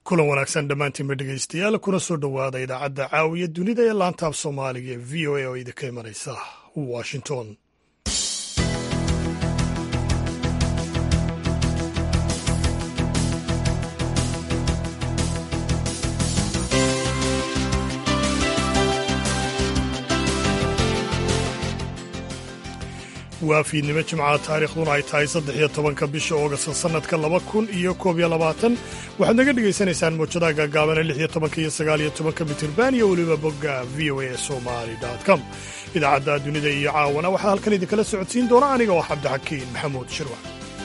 kulan wanaagsan dhammaantiinba dhegaystayaal kuna soo dhowaada idaacadda caawiya dunida ee laantaaf soomaaliga ee v o a oo idinka imanaysa washington waa fiidnimo jimcaha taariikhduna ay tahay saddex iyo tobanka bisha oogasta sannadka laba kun iyo koob iyo labaatan waxaad naga dhegaysanaysaan mawjadaha gaagaabana lix iyo tobanka iyo sagaal iyo tobanka mitirban iyo weliba bogga v o a somali com idaacadda dunida iyo caawana waxaa halkan idinkala socodsiin doona aniga oo cabdixakiin maxamuud shirwac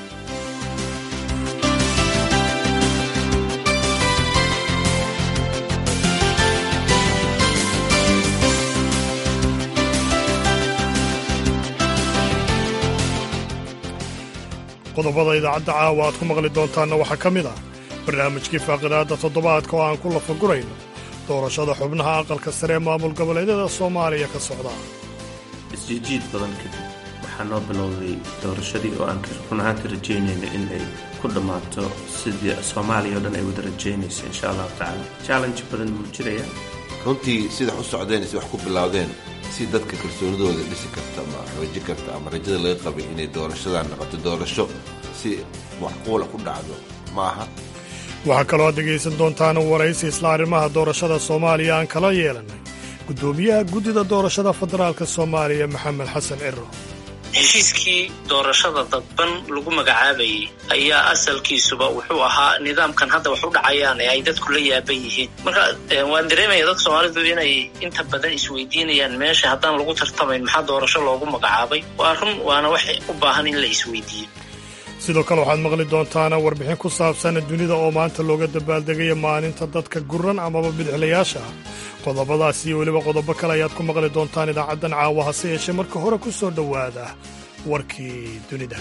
qodobada idaacadda caawa aad ku maqli doontaanna waxaa ka mid ah barnaamijkii faaqidaadda toddobaadka oo aan ku lafagurayno doorashada xubnaha aqalka sare ee maamul goboleedyada soomaaliya ka socda isjiijiid badan kadib waxaa noo bilowday doorashadii oo aan run ahaanka rajaynayna in ay ku dhammaato sidii soomaaliya o dhan ay wada rajaynaysa insha allahu tacaala challenge badan buu jiraya runtii sida u socdeen si wax ku bilowdeen si dadka kalsoonidooda dhisi karta ama xooji karta ama rajada laga qabay inay doorashadan noqoto doorasho si waxquula ku dhacdo ma aha waxaa kaloo aad dhegaysan doontaan waraysi isla arrimaha doorashada soomaaliya aan kala yeelannay guddoomiyaha guddida doorashada federaalka soomaaliya maxamed xasan ciro heshiiskii doorashada dadban lagu magacaabayay ayaa asalkiisuba wuxuu ahaa nidaamkan hadda wax u dhacayaan ee ay dadku la yaaban yihiin marka waan dareemaya dadka soomaalidu inay inta badan isweydiinayaan meesha haddaan lagu tartamayn maxaa doorasho loogu magacaabay waa run waana wax u baahan in la isweydiiyo sidoo kale waxaad maqli doontaana warbixin ku saabsan dunida oo maanta looga dabaaldegaya maalinta dadka guran amaba bidixlayaasha ah qodobadaas iyo weliba qodobo kale ayaad ku maqli doontaan idaacaddan caawa hase yeeshee marka hore ku soo dhowaada warkii dunida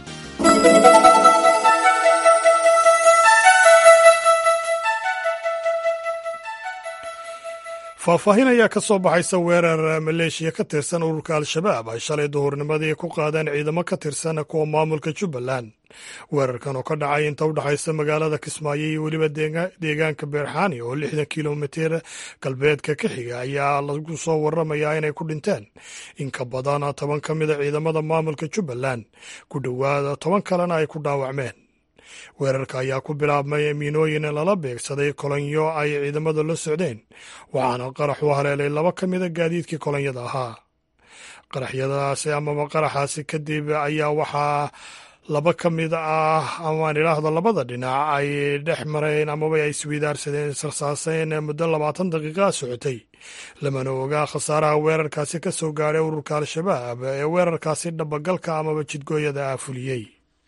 faahfaahin ayaa ka soo baxaysa weerar maleeshiya ka tirsan ururka al-shabaab ay shalay duhurnimadii ku qaadeen ciidamo ka tirsan kuwa maamulka jubbaland weerarkan oo ka dhacay inta u dhexaysa magaalada kismaayo iyo weliba deegaanka beerxaani oo lixdan kilomitir galbeedka ka xiga ayaa lagu soo waramayaa inay ku dhinteen in ka badan toban ka mida ciidamada maamulka jubbaland ku dhowaada toban kalena ay ku dhaawacmeen weerarka ayaa ku bilaabmay miinooyin lala beegsaday kolonyo ay ciidamada la socdeen waxaana qarax u haleelay laba ka mida gaadiidkii kolonyada ahaa qaraxyadaasi amaba qaraxaasi kadib ayaa waxaa laba ka mid ah amaan idhaahdo labada dhinac ay dhex mareen amaba ay isweydaarsadeen israsaaseen muddo labaatan daqiiqa socotay lamana ogaa khasaaraha weerarkaasi ka soo gaadhay ururka al-shabaab ee weerarkaasi dhabagalka amaba jidgooyada ah fuliyey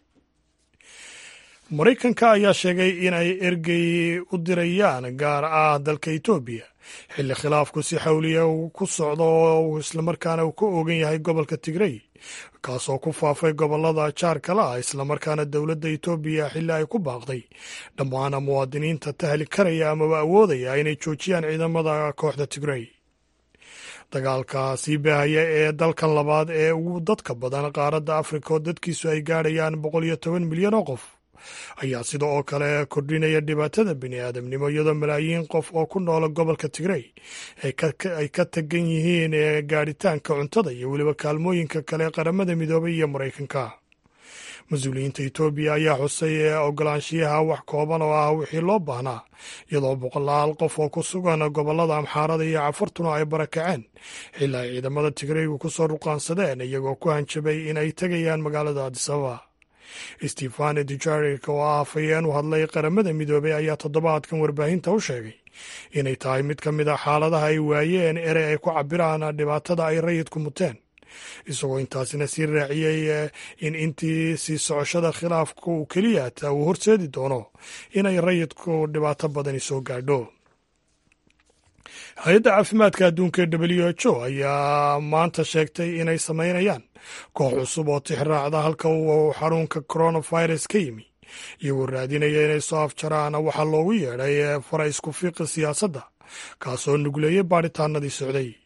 maraykanka ayaa sheegay in ay ergey u dirayaan gaar ah dalka etoobiya xilli khilaafku si xawliya uu ku socdo oo islamarkaana uu ka oogan yahay gobolka tigrey kaasoo ku faafay gobolada jaarkala ah islamarkaana dowladda etoobiya xilli ay ku baaqday dhammaan muwaadiniinta tahli karaya amaba awoodaya inay joojiyaan ciidamada kooxda tigrey dagaalka sii baahaya ee dalkan labaad ee ugu dadka badan qaaradda afrika oo dadkiisu ay gaadhayaan boqol iyo toban milyan oo qof ayaa sida oo kale kordhinaya dhibaatada bini aadamnimo iyadoo malaayiin qof oo ku noola gobolka tigrey ay ka tagan yihiin gaadhitaanka cuntada iyo weliba kaalmooyinka kale qaramada midoobay iyo maraykanka mas-uuliyiinta etoobiya ayaa xusay ogolaanshiyaha wax kooban oo ah wixii loo baahnaa iyadoo boqolaal qof oo ku sugan gobolada amxaarada iyo cafartuna ay barakaceen xilaa ay ciidamada tigreygu ku soo ruqaansadeen iyagoo ku hanjabay in ay tegayaan magaalada adisababa stefane dujarik oo ah afhayeen u hadlay qaramada midoobay ayaa toddobaadkan warbaahinta u sheegay inay tahay mid ka mid a xaaladaha ay waayeen erey ay ku cabiraan dhibaatada ay rayidku muteen isagoo intaasina sii raaciyey in intii sii socoshada khilaafka uu keliyaata uu horseedi doono inay rayidku dhibaato badani soo gaadho hay-adda caafimaadka adduunka ee w h o ayaa maanta sheegtay inay samaynayaan koox cusub oo tixraacda halka uu xarunka coronavirus ka yimi iyagoo raadinaya inay soo afjaraan waxaa loogu yeedhay fara isku fiiqa siyaasadda kaasoo nugleeyey baadhitaanadii socday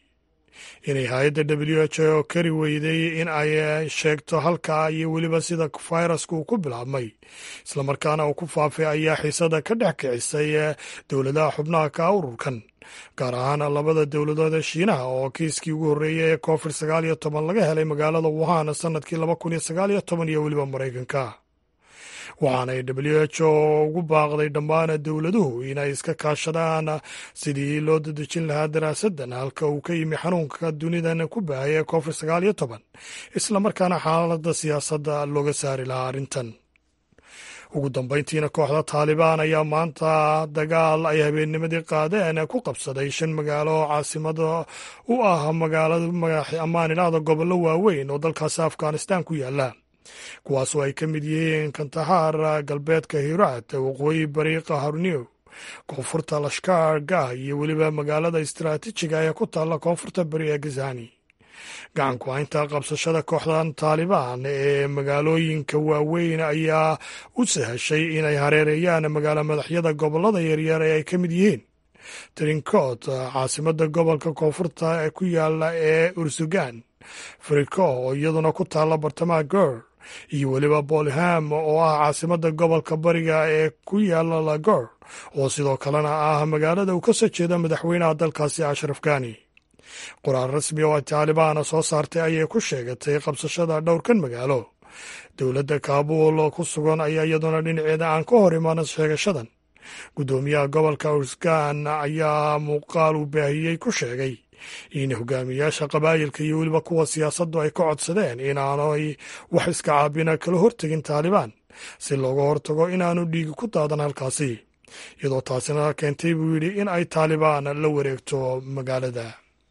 inay hay-adda w h o kari weyday in ay sheegto halkaa iyo weliba sida fayrasku uu ku bilaabmay islamarkaana uu ku faafay ayaa xiisada ka dhex kicisay dowladaha xubnaha ka ururkan gaar ahaan labada dowladood ee shiinaha oo kiiskii ugu horreeyey ee covid sagaal iyo toban laga helay magaalada wuhan sanadkii laba kun iyo sagaal iyo toban iyo weliba maraykanka waxaanay w h o ugu baaqday dhammaan dowladuhu inay iska kaashadaan sidii loo dadejin lahaa daraasaddan halka uu ka yimi xanuunka dunidan ku baahaya ee covid sagaal iyo toban islamarkaana xaaladda siyaasadda looga saari lahaa arrintan ugu dambayntiina kooxda taalibaan ayaa maanta dagaal ay habeennimadii qaadeen ku qabsaday shan magaalo oo caasimada u ah magaalada ammaanilaada gobollo waaweyn oo dalkaasi afghanistan ku yaala kuwaasoo ay ka mid yihiin kantahaar galbeedka hiraat waqooyi bariiqa harniw koonfurta lashkaar gah iyo weliba magaalada istaraatiijiga ee ku taalla koonfurta bari ee gazani gacanku haynta qabsashada kooxdan taalibaan ee magaalooyinka waaweyn ayaa u sahashay inay hareereeyaan magaalo madaxyada gobollada yaryar ee ay ka mid yihiin trincoot caasimada gobolka koonfurta ee ku yaala ee ursugan frico oo iyaduna ku taalla bartamaha gor iyo weliba bolham oo ah caasimada gobolka bariga ee ku yaala lagor oo sidoo kalena ah magaalada uu ka soo jeeda madaxweynaha dalkaasi ashraf gani qoraal rasmi oo ay taalibaana soo saartay ayay ku sheegatay qabsashada dhowrkan magaalo dowladda kaabuul ku sugan ayaa iyaduna dhinaceeda aan ka hor imaan sheegashadan guddoomiyaha gobolka ursgan ayaa muuqaal uu baahiyey ku sheegay in hogaamiyaasha qabaayilka iyo weliba kuwa siyaasaddu ay ka codsadeen inaanay wax iska caabina kala hortegin taalibaan si looga hortago inaanu dhiigi ku daadan halkaasi iyadoo taasina keentay buu yidhi in ay taalibaan la wareegto magaalada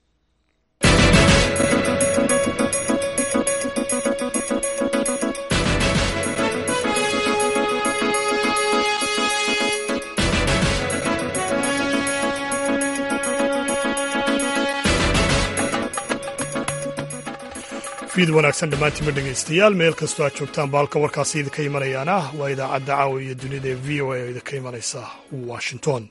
fiid wanaagsan dhammaantiinba dhegaystayaal meel kastoo aad joogtaan baalka warkaasi idinka imanayaan ah waa idaacadda caawa iyo dunida ee v o a oo idinka imanaysa washington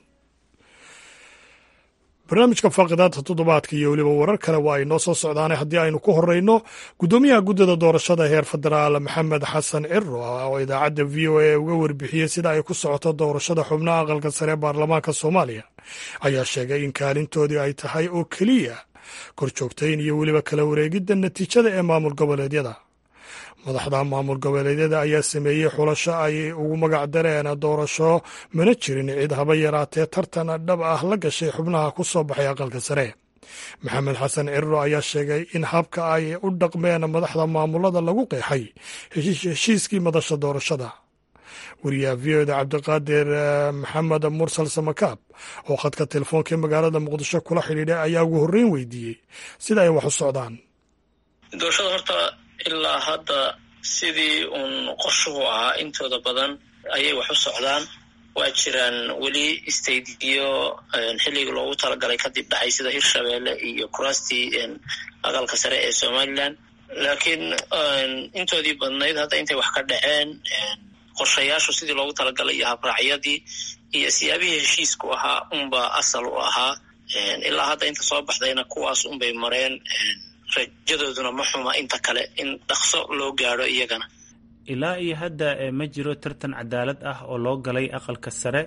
barnaamijka faaqidaadka toddobaadka iyo weliba warar kale waa ay noo soo socdaane haddii aynu ku horeyno guddoomiyaha guddida doorashada heer federaal maxamed xasan ciro oo idaacadda v o a uga warbixiyey sida ay ku socoto doorashada xubnaha aqalka sare ee baarlamaanka soomaaliya ayaa sheegay in kaalintoodii ay tahay oo keliya kor joogtayn iyo weliba kala wareegidda natiijada ee maamul goboleedyada madaxda maamul goboleedyada ayaa sameeyey xulasho ay ugu magac dareen doorasho mana jirin cid haba yaraatee tartan dhab ah la gashay xubnaha ku soo baxay aqalka sare maxamed xasan cirro ayaa sheegay in habka ay u dhaqmeen madaxda maamulada lagu qeexay heshiiskii madasha doorashada wariyaha v o da cabdiqaadir maxamed mursal samakaab oo khadka telefoonka magaalada muqdisho kula xidhiidhay ayaa ugu horreyn weydiiyey sida ay wax u socdaan doorashada horta ilaa hadda sidii uun qorshuhu ahaa intooda badan ayay wax u socdaan waa jiraan weli stadiyo xilligii loogu talagalay kadib dhacay sida hirshabeelle iyo kuraastii aqalka sare ee somalilan laakiin intoodii badnayd hadda intay wax ka dhaceen qorshayaashu sidii loogu talagalay iyo habraacyadii iyo siyaabihii heshiisku ahaa unba asal u ahaa ilaa hadda inta soo baxdayna kuwaas unbay mareen rajadooduna ma xuma inta kale in dhaqso loo gaadho iyagana ilaa iyo hadda ma jiro tartan cadaalad ah oo loo galay aqalka sare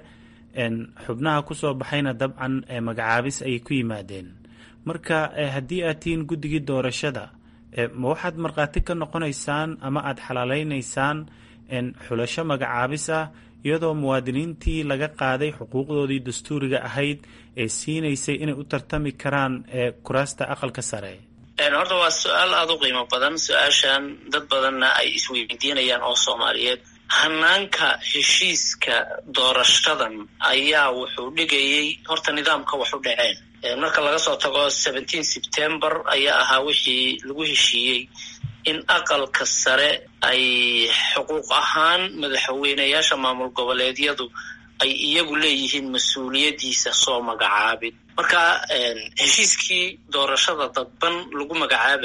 xubnaha kusoo baxayna dabcan magacaabis ayay ku yimaadeen marka haddii aad tihiin guddigii doorashada ma waxaad markhaati ka noqonaysaan ama aad xalaalaynaysaan xulasho magacaabis ah iyadoo muwaadiniintii laga qaaday xuquuqdoodii dastuuriga ahayd ee siinaysay inay u tartami karaan kuraasta aqalka sare horta waa su-aal aada u qiimo badan su-aashan dad badanna ay isweydiinayaan oo soomaaliyeed hanaanka heshiiska doorashadan ayaa wuxuu dhigayay horta nidaamka wax u dhaceen marka laga soo tago seventeen september ayaa ahaa wixii lagu heshiiyey in aqalka sare ay xuquuq ahaan madaxweyneyaasha maamul goboleedyadu ay iyagu leeyihiin mas-uuliyaddiisa soo magacaabid marka heshiiskii doorashada dadban lagu magacaabayay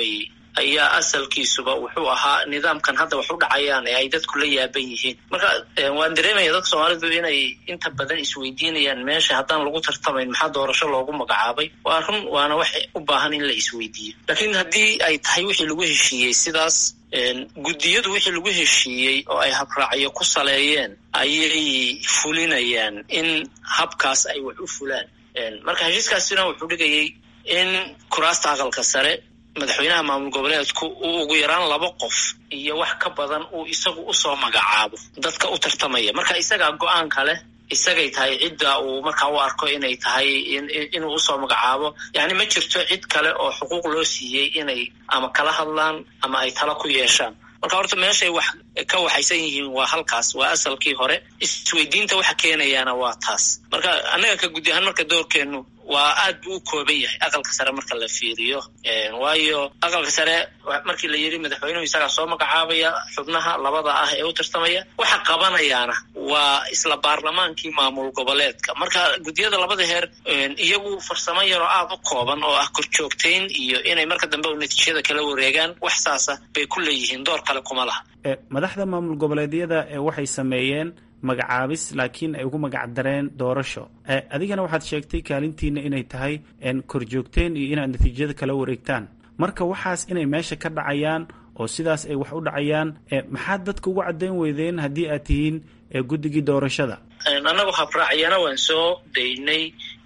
ayaa asalkiisuba wuxuu ahaa nidaamkan hadda wax u dhacayaan ee ay dadku la yaaban yihiin marka waan dareemaya dadka soomaalidu inay inta badan isweydiinayaan meesha haddaan lagu tartamayn maxaa doorasho loogu magacaabay waa run waana wax u baahan in la isweydiiyo laakiin haddii ay tahay wixii lagu heshiiyey sidaas guddiyadu wixii lagu heshiiyey oo ay habraacyo ku saleeyeen ayay fulinayaan in habkaas ay wax u fulaan marka heshiiskaasina wuxuu dhigayay in kuraasta aqalka sare madaxweynaha maamul goboleedku uu ugu yaraan laba qof iyo wax ka badan uu isagu usoo magacaabo dadka u tartamaya marka isagaa go-aanka leh isagay tahay cidda uu markaa u arko inay tahay inuu usoo magacaabo yani ma jirto cid kale oo xuquuq loo siiyey inay ama kala hadlaan ama ay tala ku yeeshaan marka horta meeshay wax ka waxaysan yihiin waa halkaas waa asalkii hore isweydiinta waxa keenayaana waa taas marka annaga ka gudi ahaan marka doorkeenu waa aad buu u kooban yahay aqalka sare marka la fiiriyo waayo aqalka sare markii la yidhi madaxweynuhu isagaa soo magacaabaya xubnaha labada ah ee u tartamaya waxa qabanayaana waa isla baarlamaankii maamul goboleedka marka guddiyada labada heer iyagu farsamo yaroo aad u kooban oo ah korjoogtayn iyo inay marka dambe natiijada kala wareegaan wax saasa bay ku leeyihiin door kale kuma laha madaxda maamul goboleedyada waxay sameeyeen magacaabis laakiin ay ugu magac dareen doorasho adigana waxaad sheegtay kaalintiina inay tahay korjoogteen iyo inaad natiijada kala wareegtaan marka waxaas inay meesha ka dhacayaan oo sidaas ay wax u dhacayaan maxaad dadka ugu caddayn weydeen haddii aad tihiin guddigii doorashada annagu habraacyana waan soo daynay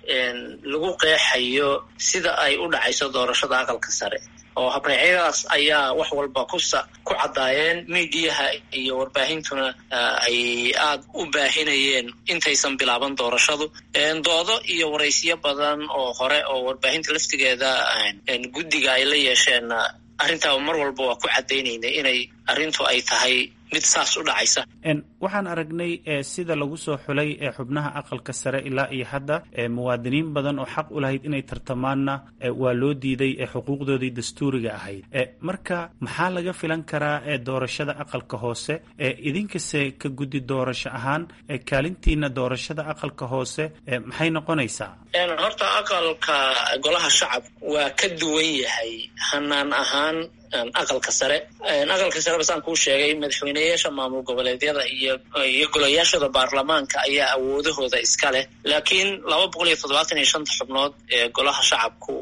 lagu qeexayo sida ay u dhacayso doorashada aqalka sare oo habraacyadaas ayaa wax walba kusa ku caddaayeen miidiyaha iyo warbaahintuna ay aada u baahinayeen intaysan bilaaban doorashadu doodo iyo waraysiyo badan oo hore oo warbaahinta laftigeeda guddiga ay la yeesheen arrintaa mar walba waa ku caddaynaynay inay arrintu ay tahay mid saas u dhacaysa waxaan aragnay sida lagu soo xulay xubnaha aqalka sare ilaa iyo hadda muwaadiniin badan oo xaq u lahayd inay tartamaanna waa loo diiday xuquuqdoodii dastuuriga ahayd marka maxaa laga filan karaa doorashada aqalka hoose idinkase ka guddi doorasho ahaan kaalintiina doorashada aqalka hoose maxay noqonaysaa horta aqalka golaha shacab waa ka duwan yahay hanaan ahaan aqalka sare aqalka sare basaan kuu sheegay madaxweyneyaasha maamul goboleedyada iyo iyo golayaashada baarlamaanka ayaa awoodahooda iska leh laakiin laba boqol iyo toddobaatan iyo shanta xubnood ee golaha shacabku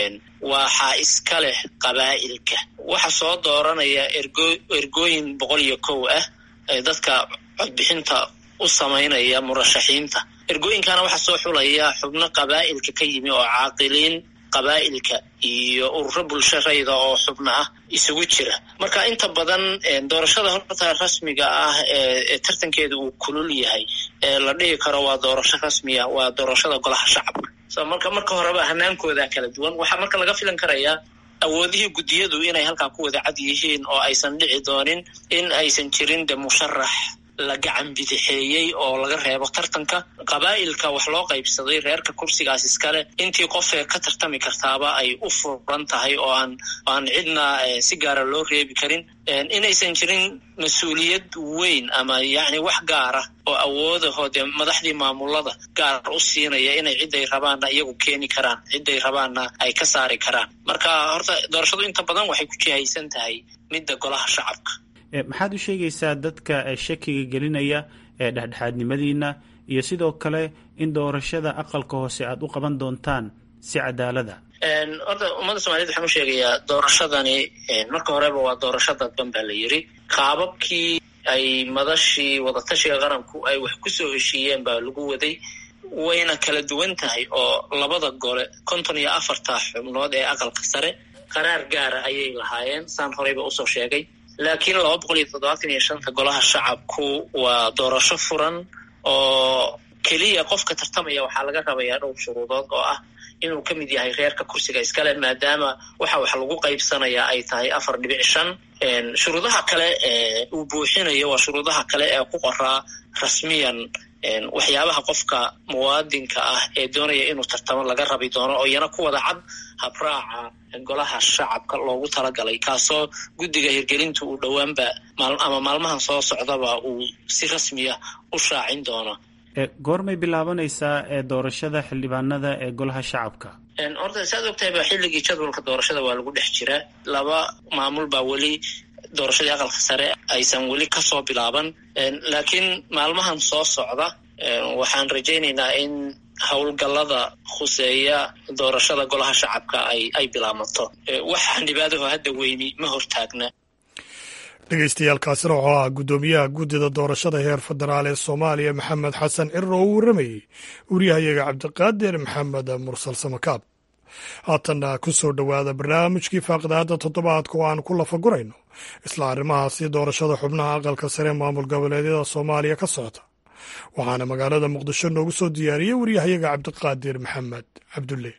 waxaa iska leh qabaa'ilka waxa soo dooranaya ergo ergooyin boqol iyo kow ah dadka codbixinta u samaynaya murashaxiinta ergooyinkana waxaa soo xulaya xubno qabaa'ilka ka yimi oo caaqiliin qabaa'ilka iyo ururo bulsharayda oo xubno ah isugu jira marka inta badan doorashada horta rasmiga ah ee tartankeeda uu kulul yahay ee la dhihi karo waa doorasho rasmiya waa doorashada golaha shacabka so marka marka horeba hanaankooda kala duwan waxaa marka laga filan karayaa awoodihii guddiyadu inay halkaa ku wada cad yihiin oo aysan dhici doonin in aysan jirin de musharax la gacan bidixeeyey oo laga reebo tartanka qabaa'ilka wax loo qaybsaday reerka kursigaas iskale intii qofee ka tartami kartaaba ay u furan tahay oo aan aan cidna si gaara loo reebi karin inaysan jirin mas-uuliyad weyn ama yacni wax gaara oo awoodaho dee madaxdii maamulada gaar u siinaya inay ciday rabaanna iyagu keeni karaan ciday rabaanna ay ka saari karaan marka horta doorashadu inta badan waxay ku jihaysan tahay midda golaha shacabka maxaad u sheegaysaa dadka shakiga gelinaya ee dhexdhexaadnimadiina iyo sidoo kale in doorashada aqalka hoose aad u qaban doontaan si cadaalada horta ummadda somaliyed waxaan u sheegayaa doorashadani marka horeba waa doorasho dadban baa la yidhi qaababkii ay madashii wadatashiga qaranku ay wax kusoo heshiiyeen baa lagu waday wayna kala duwan tahay oo labada gole konton iyo afarta xubnood ee aqalka sare qaraar gaara ayay lahaayeen saan horeyba usoo sheegay laakiin laba boqol iyo toddobaatan iyo shanta golaha shacabku waa doorasho furan oo keliya qofka tartamaya waxaa laga rabayaa dhowr shuruudood oo ah inuu ka mid yahay reerka kursiga iskale maadaama waxa wax lagu qaybsanayaa ay tahay afar dhibic shan shuruudaha kale ee uu buuxinayo waa shuruudaha kale ee ku qoraa rasmiyan waxyaabaha qofka muwaadinka ah ee doonaya inuu tartamo laga rabi doono oo iyana ku wada cad habraaca golaha shacabka loogu talagalay kaasoo guddiga hirgelinta uu dhowaanba ama maalmahan soo socdaba uu si rasmiya u shaacin doono goormay bilaabanaysaa ee doorashada xildhibaanada ee golaha shacabka horta saad ogtahay ba xilligii jadwalka doorashada waa lagu dhex jiraa laba maamul baa weli doorashadii aqalka sare aysan weli kasoo bilaaban laakiin maalmahan soo socda waxaan rajaynaynaa in howlgallada khuseeya doorashada golaha shacabka ay ay bilaamato wax xildhibaadaho hadda weyni ma hortaagna dhegeystayaaalkaasina wuxuu ahaa guddoomiyaha guddida doorashada heer federaal ee soomaaliya maxamed xasan ciro oo u warramayey wariyahayaga cabdiqaadir maxamed mursal samakaab haatanna ku soo dhowaada barnaamijkii faaqidaada toddobaadka oo aan ku lafagurayno isla arrimahaasi doorashada xubnaha aqalka sare maamul goboleedyada soomaaliya ka socota waxaana magaalada muqdisho noogu soo diyaariyey wariyahayaga cabdiqaadir maxamed cabdulle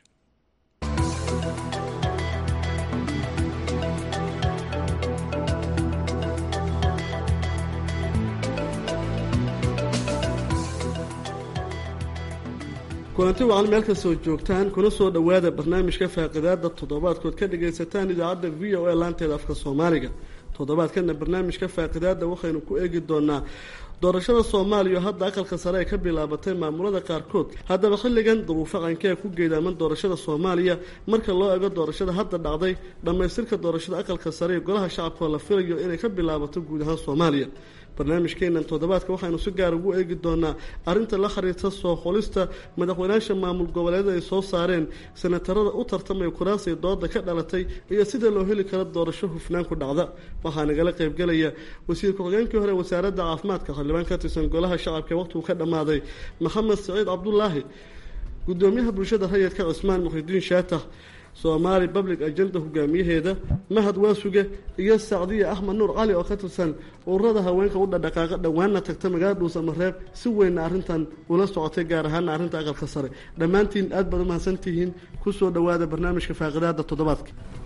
kulanti wacan meel kastoo joogtaan kuna soo dhowaada barnaamijka faaqidaada toddobaadkood ka dhagaysataan idaacadda v o a laanteeda afka soomaaliga toddobaadkana barnaamijka faaqidaada waxaynu ku eegi doonaa doorashada soomaaliya oo hadda aqalka sare ay ka bilaabatay maamulada qaarkood haddaba xilligan duruufo qankee ku geedaaman doorashada soomaaliya marka loo ego doorashada hadda dhacday dhammaystirka doorashada aqalka sare ee golaha shacabka oo la filayo inay ka bilaabato guud ahaan soomaaliya barnaamijkeenan toddobaadka waxaynu si gaar ugu eegi doonaa arrinta la xiriirta soo xulista madaxweynaasha maamul goboleedyada ay soo saareen senatarada u tartamaya kuraasay dooda ka dhalatay iyo sida loo heli karo doorasho hufnaan ku dhacda waxaa nagala qaybgelaya wasiir ku-xigeenkii hore wasaaradda caafimaadka xildhibaan ka tirsan golaha shacabka waqtigu ka dhammaaday maxamed saciid cabdulaahi gudoomiyaha bulshada rayidka cismaan muxidiin shaatax soomaali public agenda hogaamiyaheeda mahad waasuge iyo sacdiya axmed nuur cali oo ka tirsan ururada haweenka u dhadhaqaaqa dhowaanna tagta magaalada dhuusamareeb si weynna arrintan ula socotay gaar ahaana arrinta aqalka sare dhammaantiin aad baad umahadsantihiin kusoo dhowaada barnaamijka faaqidaada toddobaadka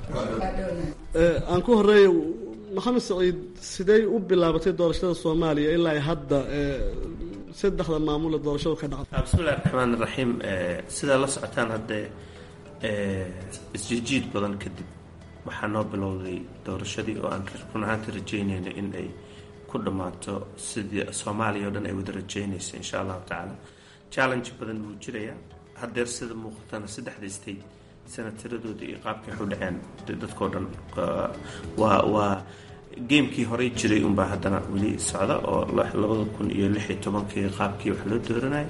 aan ku horeeya maxamed saciid sidey u bilaabatay doorashada soomaaliya ilaa hadda saddexda maamule doorashadu ka dhacday bismillahi raxmaan iraxiim sidaa la socotaan haddee isjijiid badan kadib waxaa noo bilowday doorashadii oo aan run ahaanta rajaynayna in ay ku dhammaato sidii soomaaliya o dhan ay wada rajaynayso insha allahu tacaala challenge badan wuu jirayaa haddeer sida muuqatana saddexda state senataradooda iyo qaabkay waxu dhaceen dadkao dhan waa waa gamekii horey jiray unbaa haddana weli socda oo labada kun iyo lix iyo tobankii qaabkii wax loo dooranayay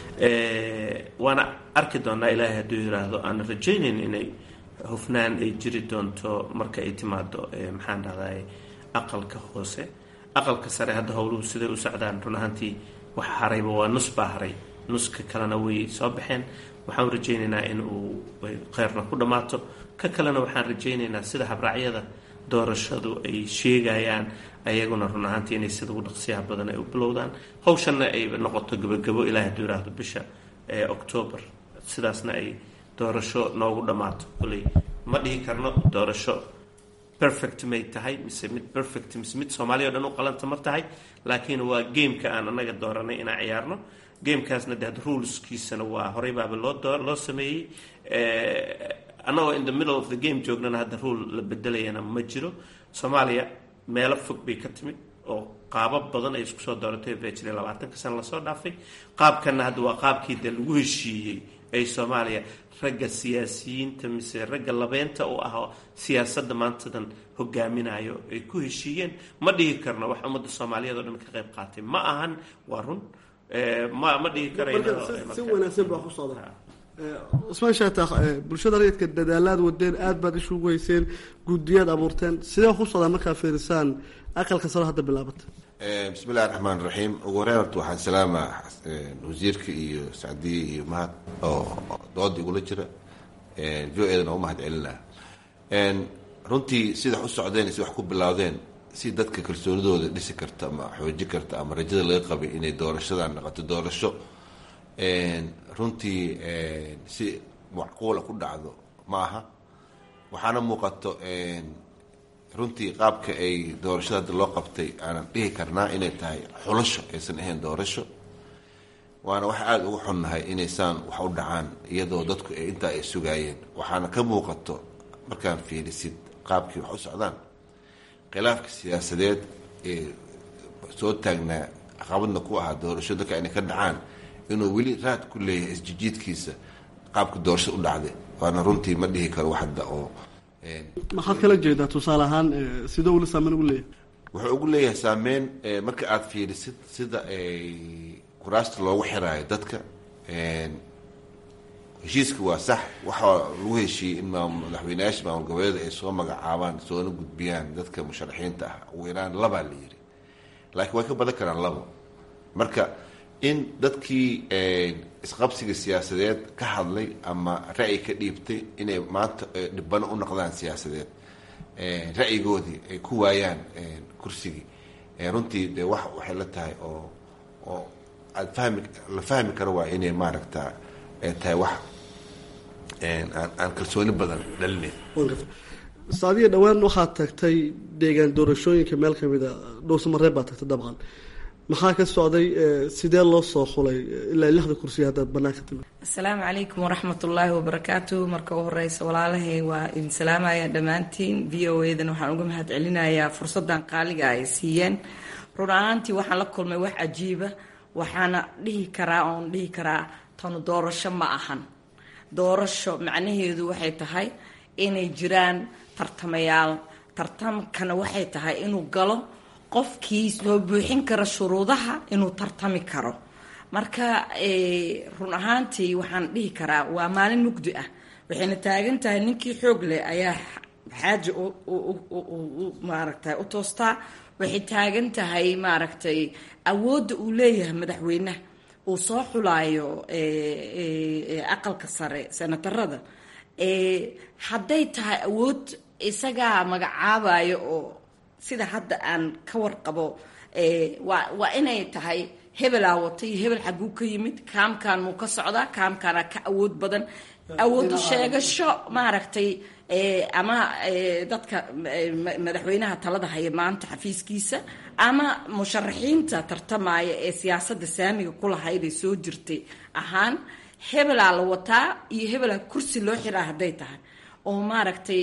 waana arki doonaa ilaahay hadduu yiraahdo aan rajaynayn inay hufnaan ay jiri doonto marka ay timaado maxaan dhahday aqalka hoose aqalka sare hadda howluhu siday u socdaan run ahaantii wax harayba waa nus baa haray nuska kalena way soo baxeen waxaan rajaynaynaa in uu kheyrna ku dhammaato ka kalena waxaan rajaynaynaa sida habraacyada doorashadu ay sheegayaan ayaguna run ahaantii inay sida ugu dhaqsiyaha badan ay u bilowdaan hawshanna ay noqoto gabagabo ilaah hadduu yiraahdo bisha octoobar sidaasna ay doorasho noogu dhammaato koley ma dhihi karno doorasho perfect may tahay mise mid perfect mise mid soomaaliya o dhan u qalanta ma tahay laakiin waa gameka aan anaga dooranay inaan ciyaarno gamekaasna de had ruleskiisana waa horey baaba loo loo sameeyey annagoo in the middle of the game joognana hadda rule la bedelayana ma jiro soomaaliya meelo fog bay ka timid oo qaabab badan ay isku soo dooratay baa jiray labaatanka sana lasoo dhaafay qaabkanna hadda waa qaabkii dee lagu heshiiyey ay soomaaliya ragga siyaasiyiinta mise ragga labeynta u ah siyaasadda maantadan hogaaminayo ay ku heshiiyeen ma dhihi karno wax ummadda soomaaliyeed oo dhan ka qayb qaatay ma ahan waa run ma ma dhihi si wanaagsan baa ku socda cusmaan shaatax bulshada rayidka dadaalaad wadeen aada baad ishugu hayseen guddiyaad abuurteen sidee ku socdaa markaa fiirisaan aqalka saro hadda bilaabata bismi illahi raxmaan raxiim ugu horeyn horta waxaan salaamaa wasiirka iyo sacdiye iyo mahad oo dooda igula jira v o edan oo umahad celinaa runtii sida wax u socdeen si wax ku bilowdeen si dadka kalsoonidooda dhisi karta ama xooji karta ama rajada laga qabay inay doorashadan noqoto doorasho runtii si macquula ku dhacdo ma aha waxaana muuqato runtii qaabka ay doorashada hadda loo qabtay aanan dhihi karnaa inay tahay xulasho aysan ahayn doorasho waana wax aada ugu xunnahay inaysaan wax u dhacaan iyadoo dadku ay intaa ay sugaayeen waxaana ka muuqato markaan fiirisid qaabkii wax u socdaan khilaafka siyaasadeed ee soo taagnaa caqabadna ku ahaa doorasho dadka inay ka dhacaan inuu weli raad ku leeyahay isjijiidkiisa qaabka doorashada u dhacday waana runtii ma dhihi karo hadda oo maxaad kala jeedaa tusaale ahaan sida ula saameyn ugu leeyahay wuxuu ugu leeyahay saameyn marka aada fiirisid sida kuraasta loogu xiraayo dadka heshiiska waa sax waxaa lagu heshiiyey in madaxweyneyaasha maamul goboleeda ay soo magacaabaan soona gudbiyaan dadka musharaxiinta ah ugu yaraan labaa la yiri laakiin way ka badan karaan labo marka in dadkii isqabsiga siyaasadeed ka hadlay ama ra'yi ka dhiibtay inay maanta dhibano u noqdaan siyaasadeed ra'yigoodii ay ku waayaan kursigii runtii dee wax waxay la tahay oo oo aad fahmi la fahmi karo waa inay maaragta tahay wax aan kalsooni badan dhalinayn saadiya dhowaan waxaad tagtay deegaan doorashooyinka meel kamid a dhowsamareeb baad tagtay dabcan maxaa ka socday sidee loo soo xulay ilaa lixda kursiya haddaad banaanka timid asalaamu calaykum waraxmat ullaahi wabarakaatu marka u horeysa walaalahay waa idin salaamaya dhammaantiin v o edan waxaan uga mahad celinayaa fursadan qaaliga ay siiyeen run ahaantii waxaan la kulmay wax cajiiba waxaana dhihi karaa oon dhihi karaa tanu doorasho ma ahan doorasho macnaheedu waxay tahay inay jiraan tartamayaal tartamkana waxay tahay inuu galo qofkii soo buuxin kara shuruudaha inuu tartami karo marka run ahaantii waxaan dhihi karaa waa maalin mugdi ah waxayna taagan tahay ninkii xoog leh ayaa xaaja maaragtay u toostaa waxay taagan tahay maaragtay awoodda uu leeyahay madaxweynaha uu soo xulaayo aqalka sare senatarada hadday tahay awood isagaa magacaabayo oo sida hadda aan ka warqabo waa waa inay tahay hebelaa watay hebel xaguu ka yimid kaamkan muu ka socdaa kaamkaana ka awood badan awoodu sheegasho maaragtay ama dadka madaxweynaha talada haya maanta xafiiskiisa ama musharaxiinta tartamaya ee siyaasadda saamiga kulahayd ee soo jirtay ahaan hebelaa la wataa iyo hebelaa kursi loo xiraa hadday tahay oo maaragtay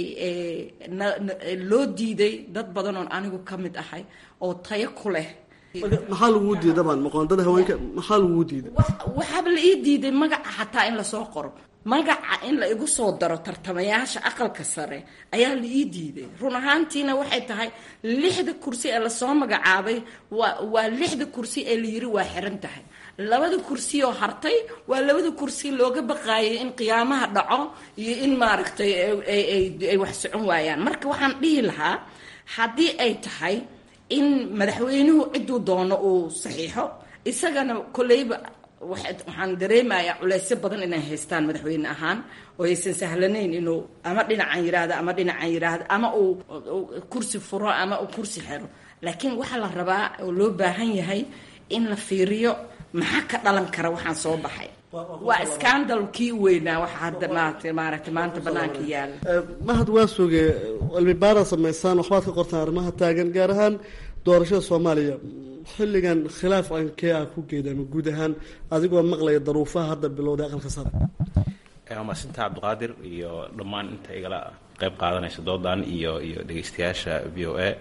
loo diiday dad badan oon anigu ka mid ahay oo tayo ku leh maxaa laguu diiday dabcan muqoondada haweenka maxaa laguu diiday waxaaba la ii diiday magaca xataa in lasoo qoro magaca in la igu soo daro tartamayaasha aqalka sare ayaa la ii diiday run ahaantiina waxay tahay lixda kursi ee lasoo magacaabay waa waa lixda kursi ee la yiri waa xiran tahay labada kursi oo hartay waa labada kursi looga baqaayay in qiyaamaha dhaco iyo in maaragtay ay wax socon waayaan marka waxaan dhihi lahaa haddii ay tahay in madaxweynuhu ciduu doono uu saxiixo isagana koleyba waxaan dareemayaa culeysyo badan inay haystaan madaxweyne ahaan oo aysan sahlanayn inuu ama dhinacan yiraahdo ama dhinacan yiraahdo ama uu kursi furo ama uu kursi xero laakiin waxaa la rabaa oo loo baahan yahay in la fiiriyo maxaa ka dhalan kara waxaan soo baxay waa scandal kii weynaa waxa hadda maarata maaragtay maanta banaanka yaala mahad waa suge cilmi baara samaysaan waxbaad ka qortaan arrimaha taagan gaar ahaan doorashada soomaaliya xilligan khilaaf ankee ah ku geeda ama guud ahaan adigoo maqlaya daruufaha hadda bilowday aqalka sare waa maasinta cabdiqaadir iyo dhammaan inta igala qeyb qaadanaysa doodan iyo iyo dhegeystayaasha v o a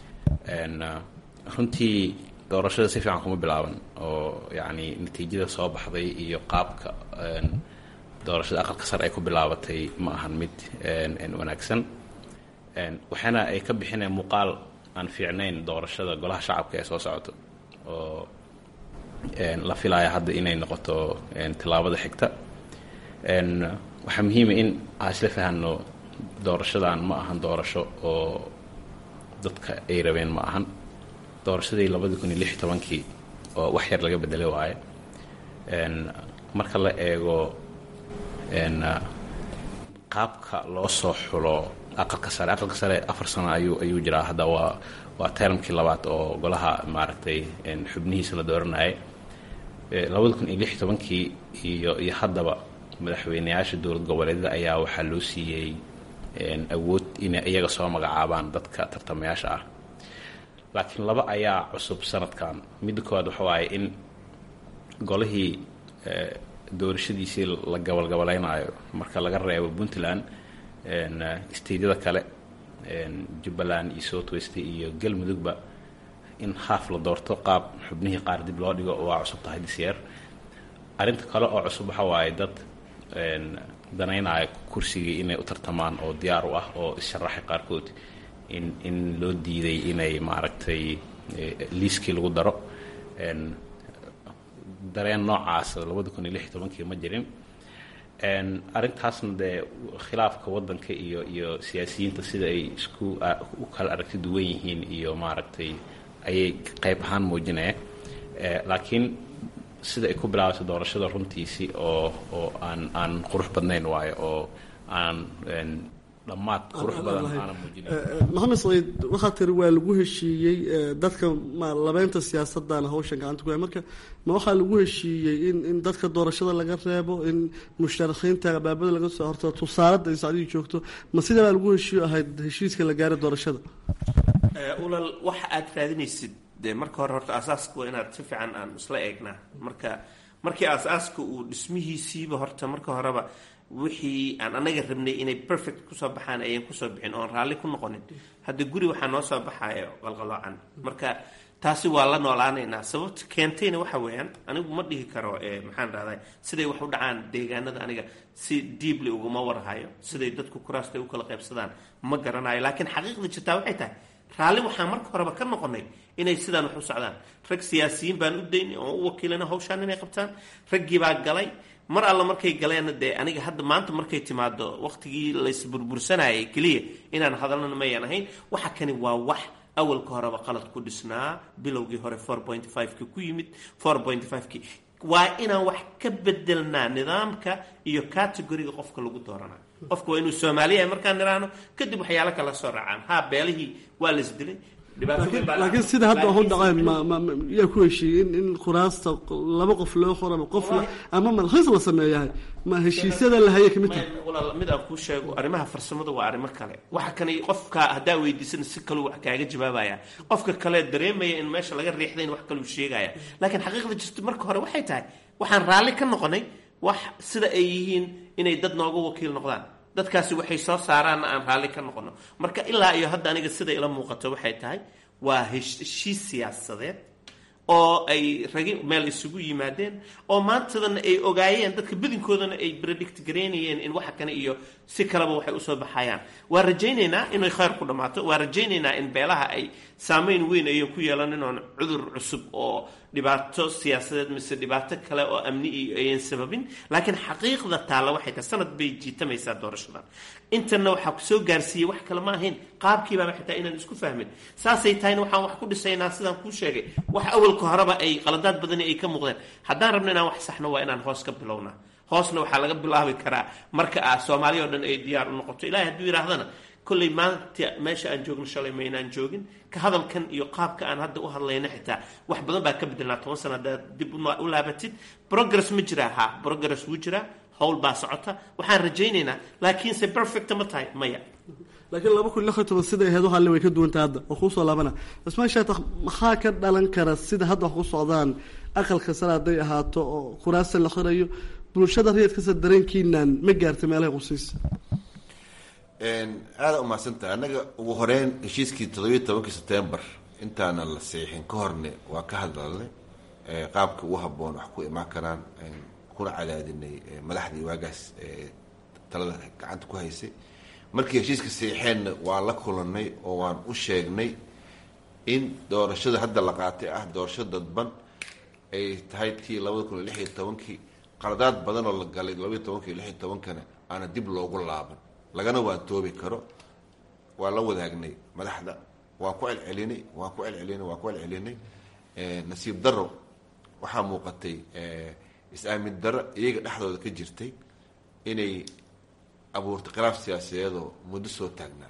runtii doorashada si fiican kuma bilaaban oo yacni natiijada soo baxday iyo qaabka doorashada aqalka sare ay ku bilaabatay ma ahan mid wanaagsan waxaana ay ka bixineen muuqaal aan fiicnayn doorashada golaha shacabka ee soo socoto oo la filaya hadda inay noqoto tillaabada xigta waxaa muhiima in aan isla fahanno doorashadan ma ahan doorasho oo dadka ay rabeen ma ahan doorashadii labadi kun iyo lix tobankii oo wax yar laga bedelay waaye marka la eego qaabka loo soo xulo aqalka sare aqalka sare afar sano ayuu ayuu jiraa hadda waa waa termkii labaad oo golaha maaragtay xubnihiisa la dooranayay labada kun iyo lix tobankii iyo iyo haddaba madaxweyneyaasha dowlad goboleedyada ayaa waxaa loo siiyey awood inay iyaga soo magacaabaan dadka tartamayaasha ah laakiin laba ayaa cusub sanadkan midda koowaad waxa waaye in golihii doorashadiisii la gabalgabalaynayo marka laga reebo puntland steydyada kale jubbaland iyo south west iyo galmudugba in haaf la doorto qaab xubnihii qaar dib loo dhigo waa cusub tahay disyeer arrinta kale oo cusub waxa waaye dad danaynaya kursigii inay u tartamaan oo diyaar u ah oo issharaxay qaarkood in in loo diiday inay maaragtay liiskii lagu daro dareen noocaas labada kun iyo lix iyo tobankii ma jirin arrintaasna dee khilaafka waddanka iyo iyo siyaasiyiinta sida ay isku u kala aragti duwan yihiin iyo maaragtay ayay qayb ahaan muujinaya laakiin sida ay ku bilaabayso doorashada runtiisii oo oo aan aan qurux badnayn waayo oo aan dhammaad qurux badan aanan muujinin maxamed saciid waxaa tiri waa lagu heshiiyey dadka ma labeynta siyaasadana hawshan gacanta ku hay marka ma waxaa lagu heshiiyey in in dadka doorashada laga reebo in musharaxiinta abaabada laga soo horto tusaalada ay sacdii joogto ma sida baa lagu heshiiyo ahayd heshiiska la gaaray doorashada ulal waxa aad raadinaysid dee marka hore horta aasaaska waa inaad si fiican aan isla eegnaa marka markii aasaaska uu dhismihiisiiba horta marka horeba wixii aan anaga rabnay inay perfect kusoo baxaan ayan kusoo bixin oon raalli ku noqonin hadda guri waxaa noo soo baxayo qalqaloocan marka taasi waa la noolaanaynaa sababta keentayna waxa weeyaan anigu ma dhihi karo maxaan rahday siday wax u dhacaan deegaanada aniga si diibli uguma warhayo siday dadku kuraasta u kala qaybsadaan ma garanayo laakiin xaqiiqda jirtaa waxay tahay raalli waxaan marka horeba ka noqonay inay sidaan wax u socdaan rag siyaasiyiin baan u daynay oon u wakiilana hawshaan inay qabtaan raggii baa galay mar alla markay galeenna dee aniga hadda maanta markay timaado waqtigii laysburbursanayay keliya inaan hadalnana mayan ahayn waxa kani waa wax awalka horeba qalad ku dhisnaa bilowgii hore four point five-ki ku yimid four point five-ki waa inaan wax ka bedelnaa nidaamka iyo categoriga qofka lagu dooranayo qofka waa inuu soomaaliya markaan niraano kadib waxyaalo kala soo raacaan ha beelihii waa laisdilay laakiin sida hadda waxu dhaceen yaa ku heshiiyey in in kuraasta laba qof loo qoro ama qof ama malkhiis la sameeyahay ma heshiisyada la haya kamid tahay walaal mid aan kuu sheego arrimaha farsamada waa arrimo kale waxa kani qofka haddaa weydiisana si kaluu wax kaaga jawaabaya qofka kale dareemaya in meesha laga riixday in wax kaluu sheegaya laakiin xaqiiqda jirta marka hore waxay tahay waxaan raalli ka noqonay wax sida ay yihiin inay dad nooga wakiil noqdaan dadkaasi waxay soo saaraanna aan raalli ka noqono marka ilaa iyo hadda aniga sida ila muuqato waxay tahay waa heshiis siyaasadeed oo ay ragi meel isugu yimaadeen oo maantadana ay ogaayeen dadka badinkoodana ay predict garaynayeen in waxa kane iyo si kaleba waxay usoo baxayaan waa rajaynaynaa inay khayr ku dhammaato waa rajaynaynaa in beelaha ay saameyn weyn ayan ku yeelanin oon cudur cusub oo dhibaato siyaasadeed mise dhibaato kale oo amni iyo ayan sababin laakiin xaqiiqda taalla waxay tahay sanad bay jiitamaysaa doorashadan intana waxaa kusoo gaarsiiyey wax kale ma ahayn qaabkiibaaba xitaa inaan isku fahmin saasay tahayna waxaan wax ku dhisaynaa sidaan kuu sheegay wax awalka horeba ay qaladaad badani ay ka muuqdeen haddaan rabno inaan wax saxno waa inaan hoos ka bilownaa hoosna waxaa laga bilaabi karaa marka ah soomaaliya o dhan ay diyaar u noqoto ilahay hadduu yidhaahdana kolley maanta meesha aan joogno shalay maynaan joogin ka hadalkan iyo qaabka aan hadda u hadlayna xitaa wax badan baa ka bedelnaa toban sana haddaad dib u laabatid progress ma jiraa ha progress wuu jiraa howl baa socota waxaan rajaynaynaa laakiinse perfecta ma tahay maya laakiin laba kun lix iyo toban siday ahayd waxaale way ka duwantay hadda oo kuusoo laabana ismaan sheetakh maxaa ka dhalan kara sida hadda wax ku socdaan aqalka sare hadday ahaato oo kuraasta la xirayo bulshada rayadkasa dareenkiinaan ma gaartay meelaha qusiis aada umahadsantaha annaga ugu horeyn heshiiskii toddobiyo tobankii sebtembar intaanan la seexin ka horne waa ka hadlalnay qaabka ugu haboon wax ku imaan karaan kuna cadaadinay madaxdii waagaas talada gacanta ku haysay markii heshiiska seexeenna waan la kulanay oo waan u sheegnay in doorashada hadda la qaatay ah doorasho dadban ay tahay tii labada kun iyo lix iyo tobankii qaladaad badan oo la galay labaiyo tobanka iyo lix iyo tobankana aana dib loogu laaban lagana waantoobi karo waa la wadaagnay madaxda waan ku celcelinay waan ku celcelinay waan ku celcelinay nasiib daro waxaa muuqatay is-aamin daro iyaga dhexdooda ka jirtay inay abuurtay khilaaf siyaasadeedoo muddo soo taagnaa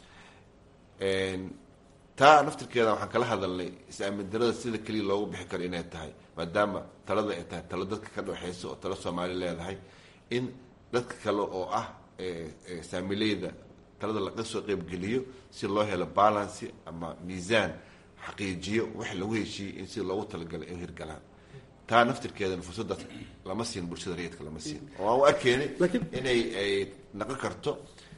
taa naftirkeeda waxaan kala hadalnay is-aamin darada sida keliya loogu bixi karo inay tahay maadaama talada ay tahay talo dadka ka dhexeysa oo talo soomaali leedahay in dadka kale oo ah saamileyda talada laga soo qeybgeliyo si loo helo balancy ama miisaan xaqiijiyo wax lagu heshiiyey in si loogu talagalay ay hirgalaan taa naftirkeedana fursadaas lama siin bulshada rayidka lama siin oo aan u arkeenay inay ay naqon karto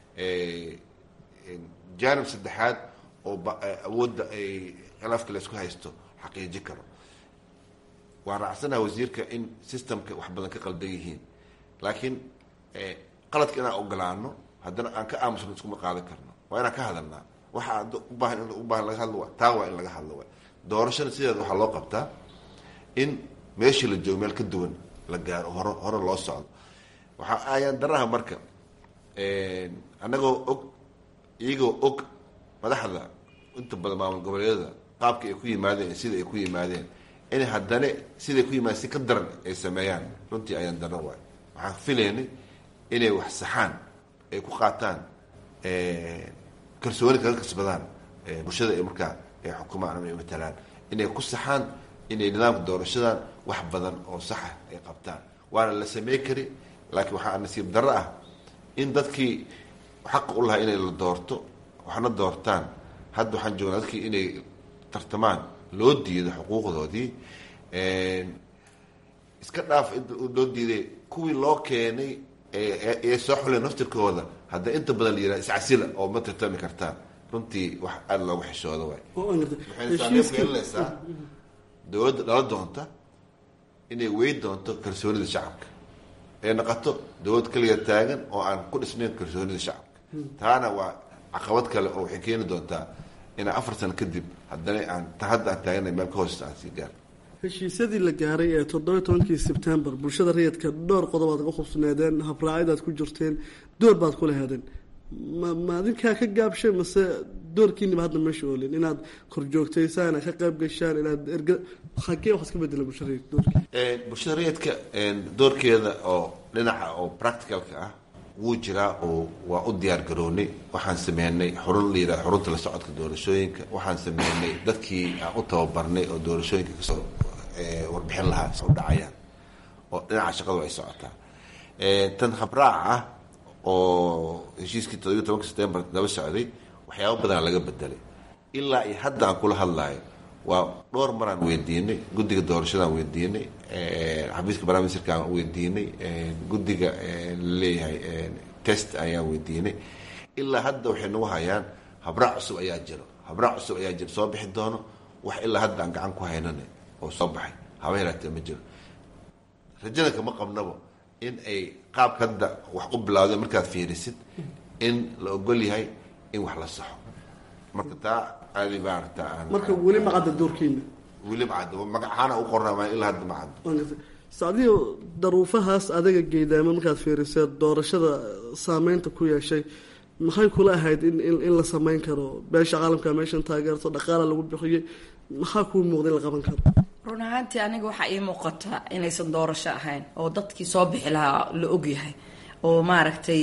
jaanib saddexaad oo awoodda ay khilaafka laysku haysto xaqiiji karo waan raacsanaha wasiirka in systemka wax badan ka qaldan yihiin laakiin qaladka inaan ogolaano haddana aan ka aamusno iskuma qaadan karno waa inaan ka hadalnaa waxa ubaahan in ubaahan laga hadlo waa taa waa in laga hadlo waa doorashada sideeda waxaa loo qabtaa in meeshii la joogo meel ka duwan la gaaro hore hore loo socdo waxaa ayaan daraha marka annagoo og iyagoo og madaxda inta badan maamul goboleedyada qaabka ay ku yimaadeen sida ay ku yimaadeen in haddana siday ku yimaadeen si ka daran ay sameeyaan runtii ayaan daro waay waxaan filaynay inay wax saxaan ay ku qaataan kalsooni kaga kasbadaan bulshada ay markaa ay xukumaan ama ay matalaan inay ku saxaan inay nidaamka doorashadan wax badan oo saxa ay qabtaan waana la samey kari laakiin waxaa nasiib darro ah in dadkii xaqa u lahaa inay la doorto waxna doortaan hadda waxaan joognaa dadkii inay tartamaan loo diido xuquuqdoodii iska dhaaf loo diiday kuwii loo keenay ee soo xuleen naftirkooda hadda inta badan la yihah iscasila oo ma tartami kartaan runtii wax aada loogu xishooda waay waxayna saameyn ku yeelanaysaa dowladda dhala doonta inay wey doonto kalsoonida shacabka ee noqoto dowlad kaliya taagan oo aan ku dhisnayn kalsoonida shacabka taana waa caqabad kale oo waxay keeni doontaa inaa afar sano kadib haddana aan ta hadda aan taaganay meel ka hoosesta aan sii gaar heshiisyadii la gaaray ee toddoba tobankii sebtembar bulshada rayidka dhowr qodob aad ka khubsneedeen habraacidaad ku jirteen door baad ku laheedeen ma ma adinkaa ka gaabshay mase doorkiiniba hadda meesha oolin inaad korjoogtaysaan inaad ka qayb gashaan inaad erga hagee wax iska bedela bulshada rayidka doorkii bulshada rayidka doorkeeda oo dhinaca oo practicalka ah wuu jiraa oo waa u diyaar garoonay waxaan sameynay xurun la yidhaha xurunta la socodka doorashooyinka waxaan sameynay dadkii aan u tababarnay oo doorashooyinka kasoo warbixin lahaa u dhacayaan oo dhinaca shaqadu ay socotaa tan habraac ah oo heshiiskii toddobiyo tobanka september daba socday waxyaaba badanaa laga bedelay ilaa iyo hadda aan kula hadlaayo waa dhowr maraan weydiinay guddiga doorashadaan weydiinay xafiiska barnaamijka aan weydiinay guddiga laleeyahay test ayaan weydiinay ilaa hadda waxay nagu hayaan habraac cusub ayaa jiro habraac cusub ayaa jiro soo bixi doono wax ilaa hadda aan gacan ku haynana oo soo baxay haba yaraatee ma jiro rajada kama qabnabo in ay qaabka hadda wax u bilawdeen markaad fiirisid in la ogol yahay in wax la saxo marka taa aadi maarata aan marka weli ma cadda doorkiina weli macaddo magacaana u qornaa ilaa hadda macaddo sacdiyo daruufahaas adaga geedaamo markaad fiirisee doorashada saameynta ku yeeshay maxay kula ahayd in in la sameyn karo beesha caalamka meeshan taageerto dhaqaala lagu bixiyey maxaa kuu muuqda in la qaban karo run ahaantii aniga waxaa ii muuqata inaysan doorasho ahayn oo dadkii soo bixi lahaa la ogyahay oo maaragtay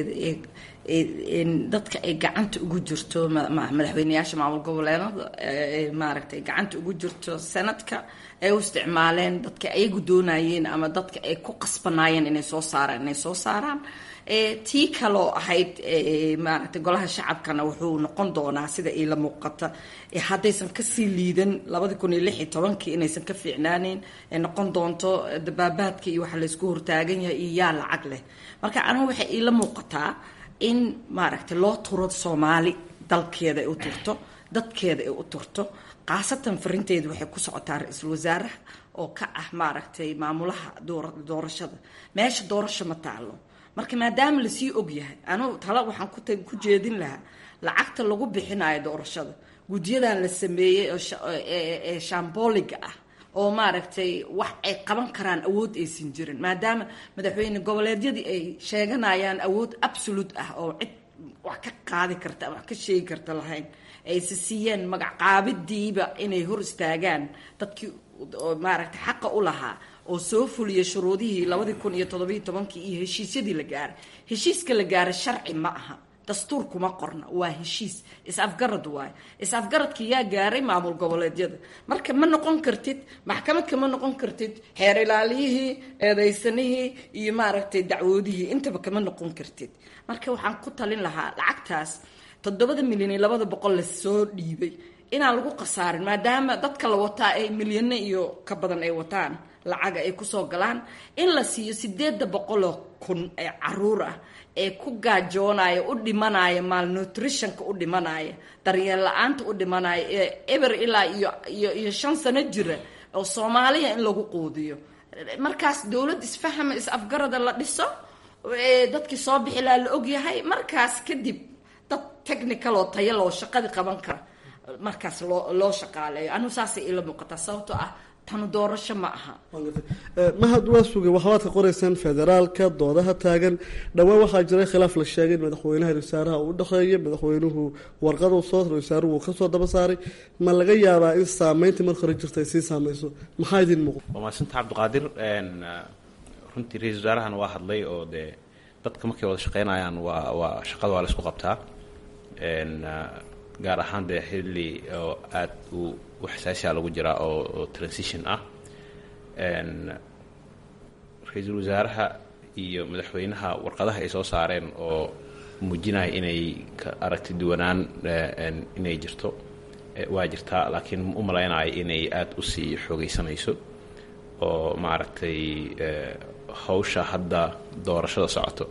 dadka ay gacanta ugu jirto madaxweyneyaasha maamul goboleedada maaragtay gacanta ugu jirto sanadka ay u isticmaaleen dadka ayagu doonayeen ama dadka ay ku qasbanaayeen inay soo saaraan inay soo saaraan tii kaloo ahayd maaragtay golaha shacabkana wuxuu noqon doonaa sida iila muuqata haddaysan kasii liidan labadi kun iyo lix iyo tobankii inaysan ka fiicnaaneyn ay noqon doonto dabaabaadka iyo waxa laysku hortaagan yahay iyo yaa lacag leh marka anigu waxay iila muuqataa in maaragtay loo turo soomaali dalkeeda ay u turto dadkeeda ay u turto khaasatan farinteedu waxay ku socotaa ra-iisul wasaaraha oo ka ah maaragtay maamulaha doorashada meesha doorasho ma taalo marka maadaama lasii ogyahay anugu tala waxaan ku jeedin lahaa lacagta lagu bixinayo doorashada gudyadan la sameeyey ee shamboliga ah oo maaragtay wax ay qaban karaan awood aysan jirin maadaama madaxweyne goboleedyadii ay sheeganayaan awood absolute ah oo cid wax ka qaadi karta wax ka sheegi karta lahayn ayse siiyeen magacqaabidiiba inay hor istaagaan dadkii maaragtay xaqa u lahaa oo soo fuliyay shuruudihii labadii kun iyo toddobiyo tobankii iyo heshiisyadii la gaaray heshiiska la gaaray sharci ma aha dastuur kuma qorna waa heshiis is-afgarad waayo is-afgaradka yaa gaaray maamul goboleedyada marka ma noqon kartid maxkamad kama noqon kartid xeer ilaaliyihii eedaysanihii iyo maaragtay dacwoodihii intaba kama noqon kartid marka waxaan ku talin lahaa lacagtaas toddobada milyan iyo labada boqol lasoo dhiibay inaan lagu khasaarin maadaama dadka la wataa ay milyano iyo ka badan ay wataan lacaga ay kusoo galaan in la siiyo sideeda boqoloo kun ee caruur ah ee ku gaajoonaya u dhimanaya malnutritionka u dhimanaya daryeel la-aanta u dhimanaya ee eber ilaa iyo iyo iyo shan sano jira oo soomaaliya in lagu quudiyo markaas dowlad isfahama is-afgarada la dhiso dadkii soo bixi laha la ogyahay markaas kadib dad technical oo taya loo shaqadii qaban kara markaas loo loo shaqaaleeyo anigu saasay ila muuqataa sababtoo ah tanu doorasho ma aha mahad waa sugay waxbaad ka qoraysaan federaalka doodaha taagan dhowaan waxaa jiray khilaaf la sheegay in madaxweynaha wasaaraha uu udhexeeya madaxweynuhu warqadu soo wasaaruhu uu kasoo daba saaray ma laga yaabaa in saameyntii marka hore jirta ay sii saameyso maxaa idin muuqda waa mahadsanta cabdiqaadir runtii ra-isul wasaarahan waa hadlay oo dee dadka markay wada shaqeynayaan waa waa shaqada waa la isku qabtaa gaar ahaan dee xilli oo aada u u xasaasiya lagu jiraa oo oo transition ah ra-iisul wasaaraha iyo madaxweynaha warqadaha ay soo saareen oo muujinaya inay ka aragti duwanaan inay jirto waa jirtaa laakiin u malaynayo inay aada usii xoogeysanayso oo maaragtay hawsha hadda doorashada socoto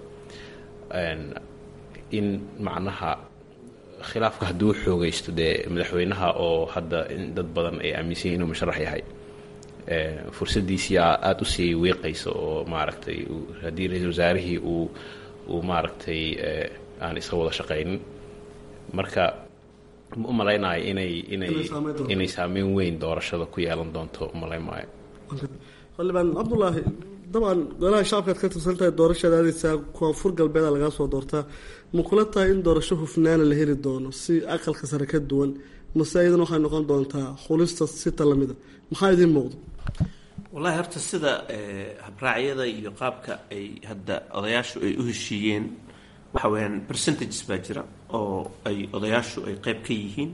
in macnaha khilaafka hadduu xoogaysto dee madaxweynaha oo hadda in dad badan ay aaminsan yihin inuu musharax yahay fursadiisii aada usii wiiqaysa oo maaragtay haddii ra-isul wasaarihii uu uu maaragtay aan iska wada shaqaynin marka ma u malaynayo inay inay inay saameyn weyn doorashada ku yeelan doonto umalayn maayo xildhibaan cabdulaahi dabcan golaha shacabkaad ka tirsan tahay doorashaad aadaysaa koonfur galbeeda lagaa soo doortaa ma kula tahay in doorasho hufnaana la heli doono si aqalka sare ka duwan mase iyadan waxay noqon doontaa xulista sita lamida maxaa idiin muuqdo wallahi horta sida habraacyada iyo qaabka ay hadda odayaashu ay u heshiiyeen waxa weyaan percentages baa jira oo ay odayaashu ay qeyb ka yihiin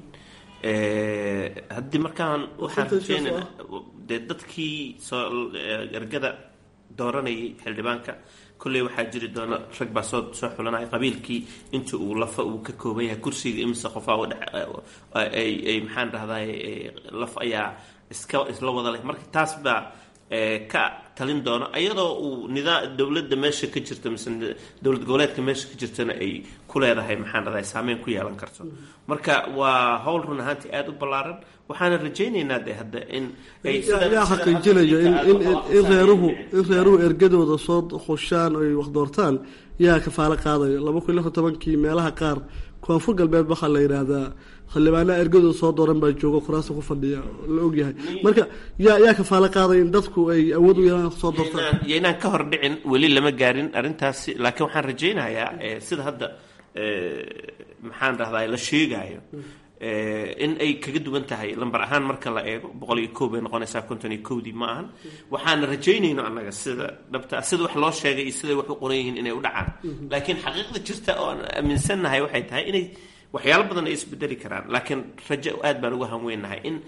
haddii markaan waxaan rajeynana dee dadkii soo ergada dooranayay xildhibaanka kolley waxaa jiri doona rag baa soo soo xulanaya qabiilkii inta uu lafa uu ka kooban yahay kursiga imise qofaa ay ay maxaan dhahday laf ayaa iska isla wada leh marka taas baa ka talin doono iyadoo uu nidaa dowladda meesha ka jirta mise dowlad goboleedka meesha ka jirtana ay ku leedahay maxaan dhahday saameyn ku yeelan karto marka waa howl run ahaantii aada u ballaaran waxaana rajaynaynaa de hadda in yaa xaqiijinayo in in reeruhu in reeruhu ergadooda soo khushaan ay wax doortaan yaa kafaalo qaadayo laba kun iyo lixdan tobankii meelaha qaar koonfur galbeed waxaa la yidhaahdaa xildhibaanaha ergadooda soo dooran baa jooga kuraasta ku fadhiya la ogyahay marka yaa yaa kafaalo qaadaya in dadku ay awood u yeelaan soo doortaan yaynaan ka hor dhicin weli lama gaarin arrintaasi laakiin waxaan rajaynayaa sida hadda maxaan dhahdaa la sheegaayo in ay kaga duwan tahay lambar ahaan marka la eego boqol iyo kow bay noqonaysaa konton iyo kowdii ma ahan waxaana rajaynayno annaga sida dhabta sida wax loo sheegay iyo siday wax u qoran yihiin inay u dhacaan laakiin xaqiiqda jirta oo aan aaminsannahay waxay tahay inay waxyaalo badan ay isbedeli karaan laakiin rajo aad baan uga hanweynahay in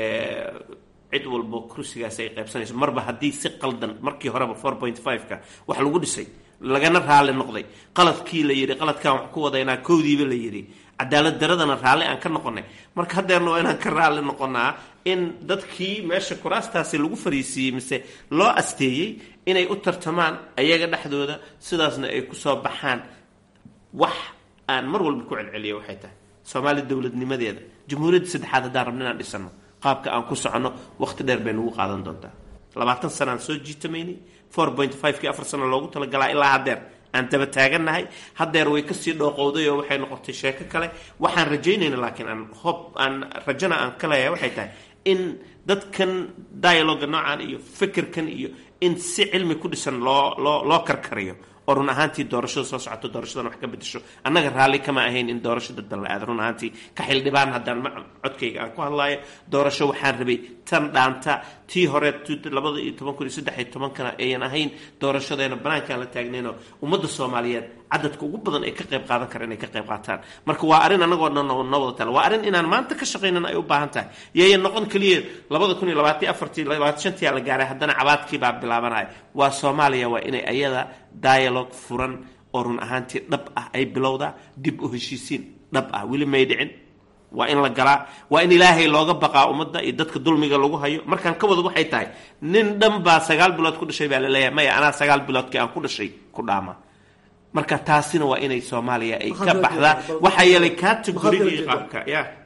cid walbo kursigaas ay qaybsanayso marba haddii si qaldan markii horeba four point five-ka wax lagu dhisay lagana raali noqday qaladkii la yidhi qaladkaan wax ku wadaynaa kowdiiba la yidhi cadaalad daradana raalli aan ka noqonay marka haddeerna waa inaan ka raalli noqonaa in dadkii meesha kuraastaasi lagu fariisiiyey mise loo asteeyey inay u tartamaan ayaga dhexdooda sidaasna ay kusoo baxaan wax aan mar walba ku celceliya waxay tahay soomaaliya dowladnimadeeda jamhuuriyadda saddexaad haddaan rabno inaan dhisano qaabka aan ku soconno waqti dheer bay nagu qaadan doontaa labaatan sanaan soo jiitamaynay four point five-kii afar sano loogu talagalaa ilaa haddeer aan daba taagannahay haddeer way kasii dhooqowday oo waxay noqotay sheeko kale waxaan rajaynayna laakiin aan hob aan rajana aan ka leeyahay waxay tahay in dadkan dialoga noocan iyo fikirkan iyo in si cilmi ku dhisan loo loo loo karkariyo oo run ahaantii doorashada soo socoto doorashadan wax ka bedesho annaga raalli kama ahayn in doorasho dadban la aado run ahaantii ka xildhibaan haddaan codkayga aan ku hadlaayo doorasho waxaan rabay tan dhaanta tii hore labada iyo toban kun iyo saddex iyo tobankana ayan ahayn doorashadeena banaankaan la taagnaynoo ummadda soomaaliyeed cadadka ugu badan ay ka qayb qaadan kara inay ka qayb qaataan marka waa arrin annagoo dhan noo wada tala waa arrin inaan maanta ka shaqaynana ay u baahan tahay yayan noqon keliya labada kun iyo labaatan afartii labaatan shantii la gaaray haddana cabaadkii baa bilaabanaya waa soomaaliya waa inay ayada dialogue furan oo run ahaantii dhab ah ay bilowdaa dib u heshiisiin dhab ah weli may dhicin waa in la galaa waa in ilaahay looga baqaa ummadda iyo dadka dulmiga lagu hayo markaan ka wada waxay tahay nin dhan baa sagaal bilood ku dhashay baa laleeyahay maya anaa sagaal biloodkii aan ku dhashay ku dhaama marka taasina waa inay soomaaliya ay ka baxdaa waxaa yeelay categorigii qaabka ya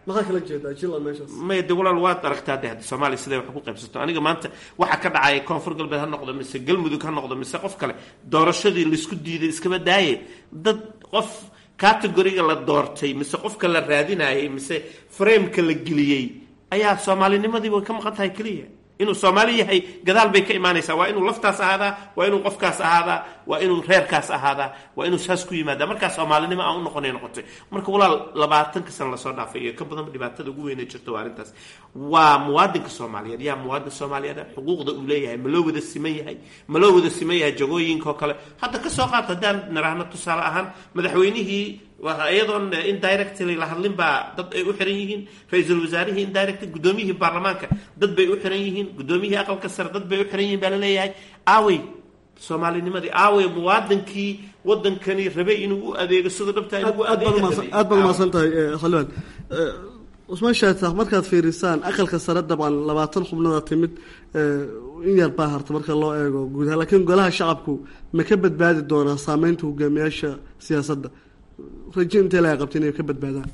maxaa kala jeedaa jila meeshaas maya de walaal waad aragtaa de hadda soomaaliya siday wax ku qaybsato aniga maanta waxa ka dhacaya koonfur galbeed ha noqdo mise galmudug ha noqdo mise qof kale doorashadii laisku diiday iskaba daaye dad qof categoriga la doortay mise qofka la raadinayay mise frameka la geliyey ayaa soomaalinimadii way ka maqan tahay keliya inuu soomaali yahay gadaal bay ka imaanaysaa waa inuu laftaas ahaadaa waa inuu qofkaas ahaadaa waa inuu reerkaas ahaadaa waa inuu saas ku yimaada markaa soomaalinimo aan u noqonay noqotay marka walaal labaatanka sana lasoo dhaafay iyo ka badan dhibaatada ugu weyna jirta waa arrintaas waa muwaadinka soomaaliyeed yaa muwaadin soomaaliyeed xuquuqda uu leeyahay ma loo wada siman yahay ma loo wada siman yahay jagooyinka oo kale hadda ka soo qaata haddaan naraahno tusaale ahaan madaxweynihii iyadoon indirectly la hadlin baa dad ay u xiran yihiin ra-iisul wasaarihii indirectly guddoomiyihii baarlamaanka dad bay u xiran yihiin guddoomiyihii aqalka sare dad bay u xiran yihiin baa la leeyahay aawey soomaalinimadii aawey muwaadinkii wadankani rabay inuu u adeego sida dhabta aad baad umahadsan tahay xildhibaan cusmaan shaataaq markaad fiirisaan aqalka sare dabcan labaatan xubnada timid in yar baa harta marka loo eego guud ahaan laakiin golaha shacabku ma ka badbaadi doonaa saameynta hogaamiyaasha siyaasadda raje intee laga qabta inay ka badbaadaan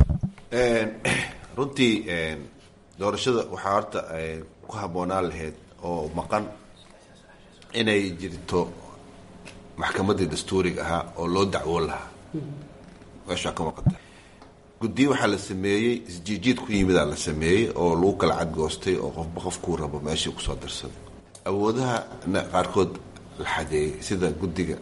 runtii doorashada waxaa horta ku habboonaan lahayd oo maqan inay jirto maxkamaddii dastuuriga ahaa oo loo dacwoon lahaa meeshaa ka maqanta guddiyo waxaa la sameeyey isjiijiid ku yimidaa la sameeyey oo lagu kala cadgoostay oo qofba qofkuu rabo meeshii kusoo dirsaday awoodaha qaarkood la xadeeyey sida guddiga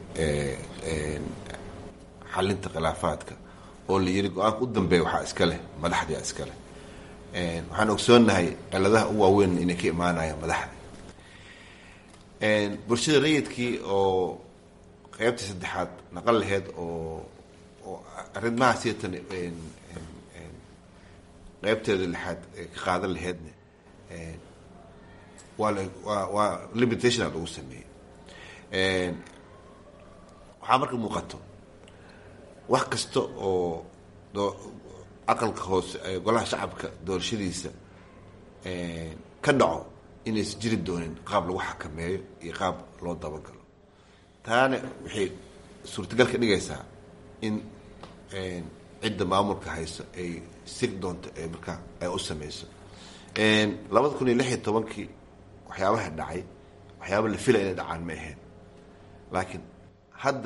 xalinta khilaafaadka oo la yiri go-aanka u dambeeya waxaa iska leh madaxdia iska leh waxaan ogsoonahay ciladaha u waaweyn inay ka imaanayaan madaxda bulshada rayidkii oo qeybtii saddexaad naqan laheyd oo oo arrimaha siatan qeybteeda lixaad ka qaadan laheydna waa waa waa limitation lagu sameeyey waxaa marka muuqato wax kasta oo aqalka hoose golaha shacabka doorashadiisa ka dhaco inaysan jiri doonin qaab lagu xakameeyo iyo qaab loo dabagalo taana waxay suurtagal ka dhigaysaa in cidda maamulka hayso ay sig doonto ee markaa ay u sameyso labada kun iyo lix iyo tobankii waxyaabaha dhacay waxyaaba la fila inay dhacaan ma ahayn laakiin hadda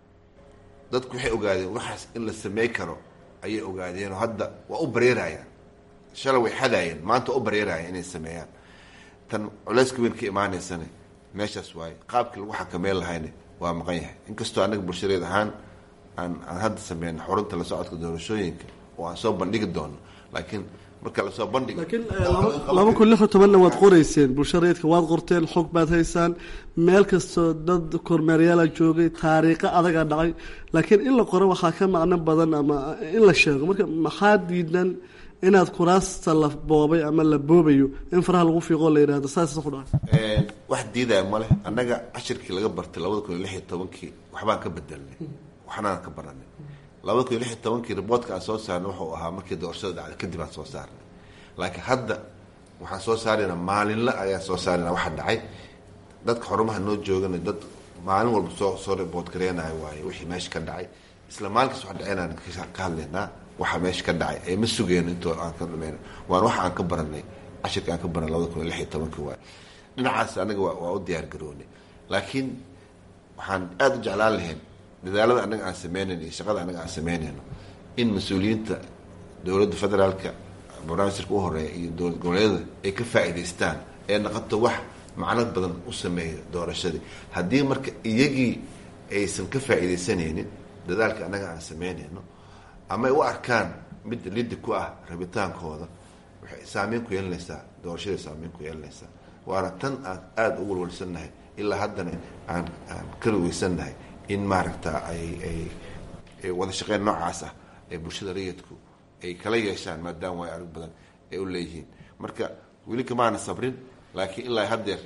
dadku waxay ogaadeen waxaas in la samey karo ayay ogaadeenoo hadda waa u bareerayaan shalay way xadaayeen maanta waa u bareerayaan inay sameeyaan tan culeyska weyn ka imaaneysana meeshaas waaye qaabkii lagu xakameyn lahayna waa maqan yahay inkastoo annaga bulshadeed ahaan aan aan hadda sameyno xurunta la socodka doorashooyinka oo aan soo bandhigi doono laakiin marka lasoo bandhigo laakiin laba kun lix iyo tobanna waad qoreyseen bulsha rayidka waad qorteen xog baad haysaan meel kastoo dad kormeeryaala joogay taariikho adagaa dhacay laakiin in la qoro waxaa ka macno badan ama in la sheego marka maxaa diidan inaad kuraasta la boobay ama la boobayo in faraha lagu fiiqoo la yidhahdo saas ku dhacay wax diidaya male annaga cashirkii laga bartay labada kun iyo lix iyo tobankii waxbaan ka bedelnay waxnaan ka baranay labada kun iyo lix iyo tobankii riboortka aan soo saarnay wuxuu ahaa markii doorashada dhacday kadib aan soo saarnay laakiin hadda waxaan soo saaraynaa maalinle ayaan soo saaraynaa waxa dhacay dadka xorumaha noo joogana dad maalin walba soo soo riboort gareenayo waaye wixii meesha ka dhacay isla maalinkaas wax dhaceynaan ka hadlaynaa waxa meesha ka dhacay ee ma sugeyno intoo aan ka dhamayno waan waxa aan ka baranay cashirka aan ka baranay labada kun iyo lix iyo tobankii waaye dhinacaas anaga waa u diyaar garoonay laakiin waxaan aada u jeclaan lahayn dadaalada annaga aan sameynayno iyo shaqada annaga aan sameynayno in mas-uuliyiinta dowladda federaalka barnaamijka u horeeya iyo dowlad goboleedyada ay ka faa'iidaystaan ee naqoto wax macno badan u sameeya doorashadii haddii marka iyagii aysan ka faa'iidaysanaynin dadaalka annaga aan sameynayno ama ay u arkaan mid lidi ku ah rabitaankooda waxay saameyn ku yeelanaysaa doorashaday saameyn ku yeelanaysaa waana tan aan aada u walwalsannahay ilaa haddana aan aan ka rugeysannahay in maaragta ay ay wada shaqeyn noocaas ah ee bulshada rayidku ay kala yeeshaan maadaama way arag badan ay u leeyihiin marka weli kamaana sabrin laakiin ilaa haddeer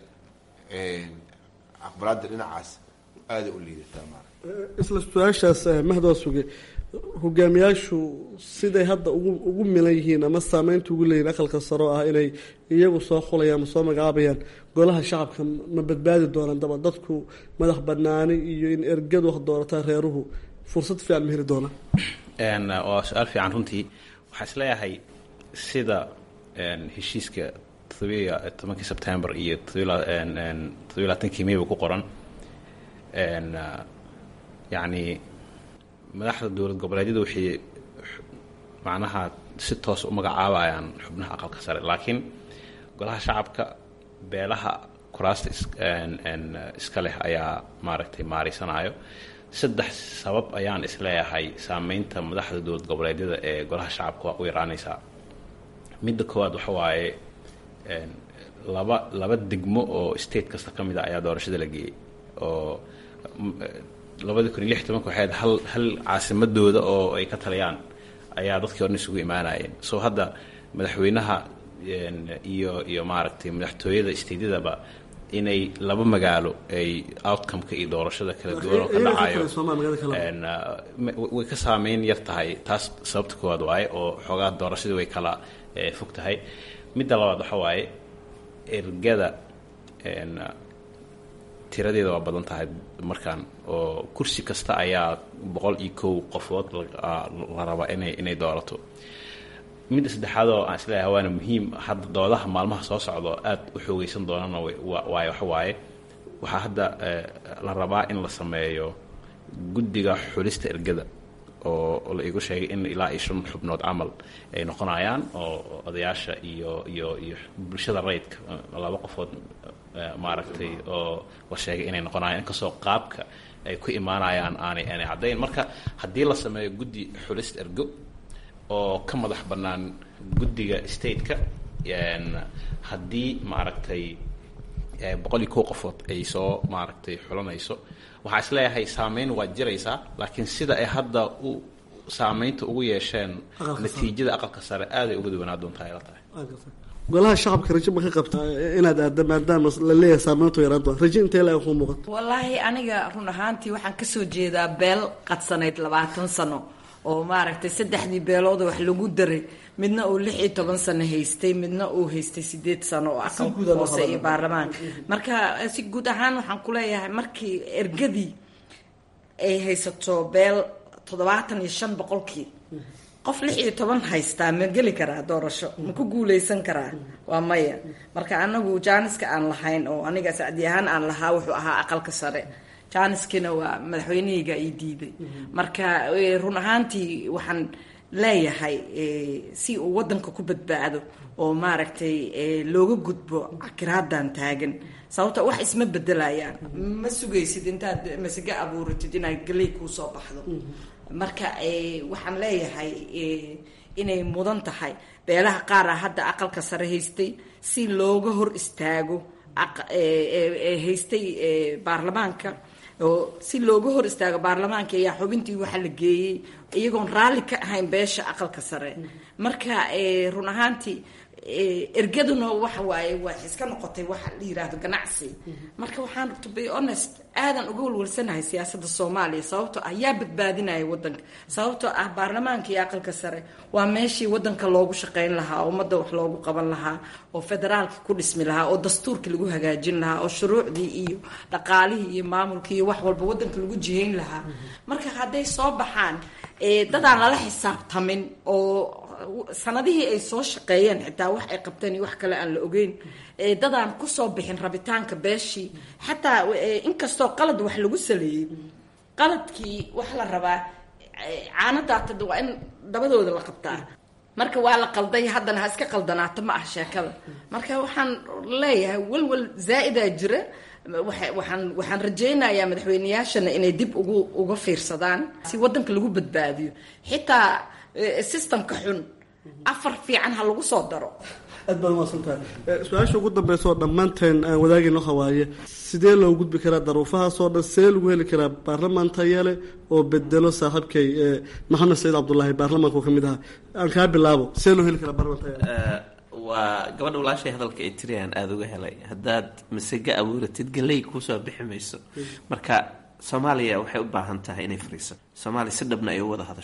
aqbalaada dhinacaas aaday u liidataa maarata isla su-aashaas mahdoo suge hogaamiyaashu siday hadda ugu ugu milan yihiin ama saameynta ugu leeyihin aqalka saro ah inay iyagu soo xulayaan ama soo magacaabayaan golaha shacabka ma badbaadi doonaan daba dadku madax banaani iyo in ergadu wax doorataa reeruhu fursad fiican ma heli doonaan waa su-aal fiican runtii waxaa isleeyahay sida heshiiska todobiya tobankii sebtembar iyo todobiy labaatankii mayba ku qoran yacni madaxda dowlad goboleedyada waxay macnaha si toos u magacaabayaan xubnaha aqalka sare laakiin golaha shacabka beelaha kuraasta iska leh ayaa maaragtay maariysanayo saddex sabab ayaan isleeyahay saameynta madaxda dowlad goboleedyada ee golaha shacabka waa u yaraanaysaa midda koowaad waxa waaye laba laba degmo oo state kasta ka mid a ayaa doorashada la geeyey oo labadii kun iyo lix tobanka waxay ahayd hal hal caasimadooda oo ay ka taliyaan ayaa dadkii odhan isugu imaanayeen so hadda madaxweynaha iyo iyo maaragtay madaxtooyada stateyadaba inay laba magaalo ay outcomeka iyo doorashada kala duwan oo ka dhacayo way ka saameyn yar tahay taas sababta koowaad waaye oo xoogaa doorashadii way kala fog tahay midda labaad waxa waaye ergada tiradeeda waa badan tahay markaan oo kursi kasta ayaa boqol iyo kow qofood la rabaa inay inay doorato midda saddexaad oo aan isleeyahay waana muhiim hadda doodaha maalmaha soo socdo aada u xoogeysan doonana waayo waxa waaye waxaa hadda la rabaa in la sameeyo guddiga xulista ergada oo la igu sheegay in ilaa iyo shan xubnood camal ay noqonayaan oo odayaasha iyo iyo iyo bulshada rayidka laba qofood maaragtay oo la sheegay inay noqonayaan inkastoo qaabka ay ku imaanayaan aanay aanay caddayn marka haddii la sameeyo guddi xulista ergo oo ka madax bannaan guddiga stateka haddii maaragtay boqol iyo kow qofood ay soo maaragtay xulanayso waxaa isleeyahay saameyn waa jiraysaa laakiin sida ay hadda u saameynta ugu yeesheen natiijada aqalka sare aaday uga duwanaa doontaa ay la tahay golaha shacabka rajo ma ka qabtaa inaad aada maadaama la leeyahay saameyntu yaraan doon rajo intee la ku muuqato wallaahi aniga run ahaantii waxaan kasoo jeedaa beel qadsanayd labaatan sano oo maaragtay saddexdii beelooda wax lagu daray midna uu lix iyo toban sano haystay midna uu haystay sideed sano oo aqalka hoose iyo baarlamaanka marka si guud ahaan waxaan kuleeyahay markii ergadii ay haysato beel toddobaatan iyo shan boqolkii qof lix iyo toban haystaa ma geli karaa doorasho ma ku guuleysan karaa waa maya marka anagu jaaniska aan lahayn oo aniga sacdi ahaan aan lahaa wuxuu ahaa aqalka sare jaaniskina waa madaxweynahayga ii diiday marka run ahaantii waxaan leeyahay si uu wadanka ku badbaado oo maaragtay looga gudbo cakiraadan taagan sababto wax isma bedelayaan ma sugaysid intaad masige abuuratid inaad galey kuusoo baxdo marka waxaan leeyahay inay mudan tahay beelaha qaara hadda aqalka sare haystay si looga hor istaago haystay baarlamaanka oo si looga hor istaago baarlamaanka ayaa xubintii waxa la geeyey iyagoon raalli ka ahayn beesha aqalka sare marka run ahaantii ergaduna waxa waaye waa iska noqotay waxa la yiraahdo ganacsi marka waxaan to be honest aadan uga walwalsanahay siyaasadda soomaaliya sababtoo ah yaa badbaadinaya wadanka sababtoo ah baarlamaanka iyo aqalka sare waa meeshii wadanka loogu shaqayn lahaa ummadda wax loogu qaban lahaa oo federaalka ku dhismi lahaa oo dastuurka lagu hagaajin lahaa oo shuruucdii iyo dhaqaalihii iyo maamulkii iyo wax walba wadanka lagu jihayn lahaa marka hadday soo baxaan dadaan lala xisaabtamin oo sanadihii ay soo shaqeeyeen xitaa wax ay qabteen iyo wax kale aan la ogeyn dadaan kusoo bixin rabitaanka beeshii xataa inkastoo qalad wax lagu saleeyey qaladkii wax la rabaa caanadaatad waa in dabadooda la qabtaa marka waa la qalday haddana ha iska qaldanaato ma ah sheekada marka waxaan leeyahay walwal zaa-idaa jira waxaan waxaan rajaynayaa madaxweyneyaashana inay dib ugu uga fiirsadaan si wadanka lagu badbaadiyo xitaa systemka xun afar fiican ha lagu soo daro aad baad umaasantahay su-aasha ugu dambeysa oo dhammaanteen aan wadaagayno hawaaye sidee loo gudbi karaa daruufahaasoo dhan sidee lagu heli karaa baarlamaan tayale oo bedelo saaxiibkay maxamed saciid cabdullaahi baarlamaanku ka mid ahaa aan kaa bilaabo sidee loo heli karaa baarlamaan tayale waa gabadha walaashay hadalka ay tiriyaan aada uga helay haddaad masage abuuratid galey kuusoo bixi mayso marka soomaaliya waxay u baahan tahay inay fariiso soomaaliya si dhabna ay u wada hadasho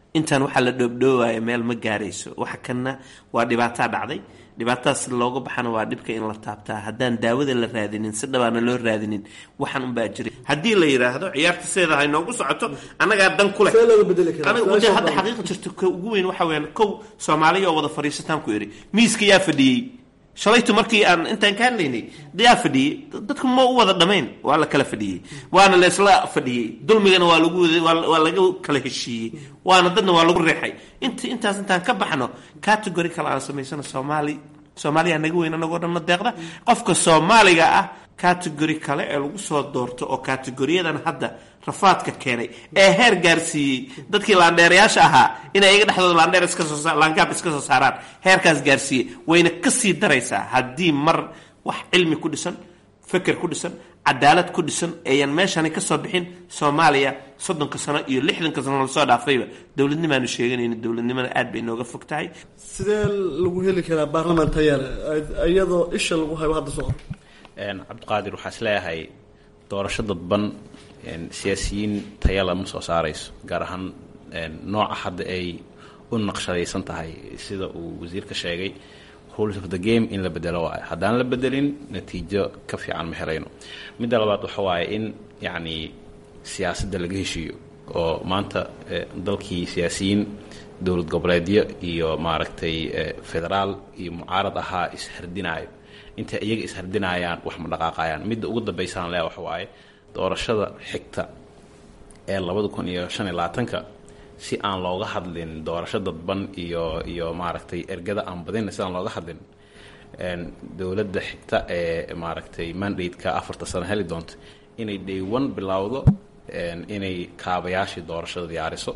intaan waxaa la dhoobdhoowaya meel ma gaarayso waxa kanna waa dhibaataa dhacday dhibaatadaas si looga baxana waa dhibka in la taabtaa haddaan daawada la raadinin si dhabaana loo raadinin waxaan unbaa jiray haddii la yidhaahdo ciyaarta sideeda ha inoogu socoto annagaa dan ku leh see looga bedeli karaa aniga wada hadda xaqiiqa jirto ka ugu weyn waxa weyaan kow soomaaliya oo wada fadhiisataan ku idhi miiska yaa fadhiyey shalaytu markii aan intaan ka hadlaynay yaa fadhiyey dadku ma u wada dhamayn waa la kala fadhiyey waana laysla fadhiyey dulmigana waa lagu waa laga kala heshiiyey waana dadna waa lagu reexay int intaas intaan ka baxno category kale aan samaysano soomaali soomaaliya naga weyn anagoo dhanna deeqda qofka soomaaliga ah category kale ee lagu soo doorto oo categoriyadan hadda rafaadka keenay ee heer gaarsiiyey dadkii laandheerayaasha ahaa inay iga dhexdooda laandheer iska soo laangaab iska soo saaraan heerkaas gaarsiiyey wayna kasii daraysaa haddii mar wax cilmi ku dhisan feker ku dhisan cadaalad ku dhisan eeyan meeshani ka soo bixin soomaaliya soddonka sano iyo lixdanka sano lasoo dhaafayba dowladnimaanu sheeganayna dowladnimada aad bay nooga fog tahay sidee lagu heli karaa baarlamaan tayaale iyadoo isha lagu hayo hadda socdo cabdiqaadir waxaa is leeyahay doorasho dadban siyaasiyiin tayala ma soo saarayso gaar ahaan nooca hadda ay u naqshadaysan tahay sida uu wasiirka sheegay rules of the game in la bedelo waayo haddaan la bedelin natiijo ka fiican ma helayno midda labaad waxa waaye in yacni siyaasadda laga heshiiyo oo maanta dalkii siyaasiyiin dowlad goboleedyo iyo maaragtay federaal iyo mucaarad ahaa ishardinaayo intay iyaga ishardinayaan wax ma dhaqaaqayaan midda ugu dambaysaan lea waxa waaye doorashada xigta ee labada kun iyo shan iyo labaatanka si aan looga hadlin doorasho dadban iyo iyo maaragtay ergada aan badina si aan looga hadlin dowladda xigta ee maaragtay mandate-ka afarta sano heli doonta inay day one bilowdo inay kaabayaashii doorashada diyaariso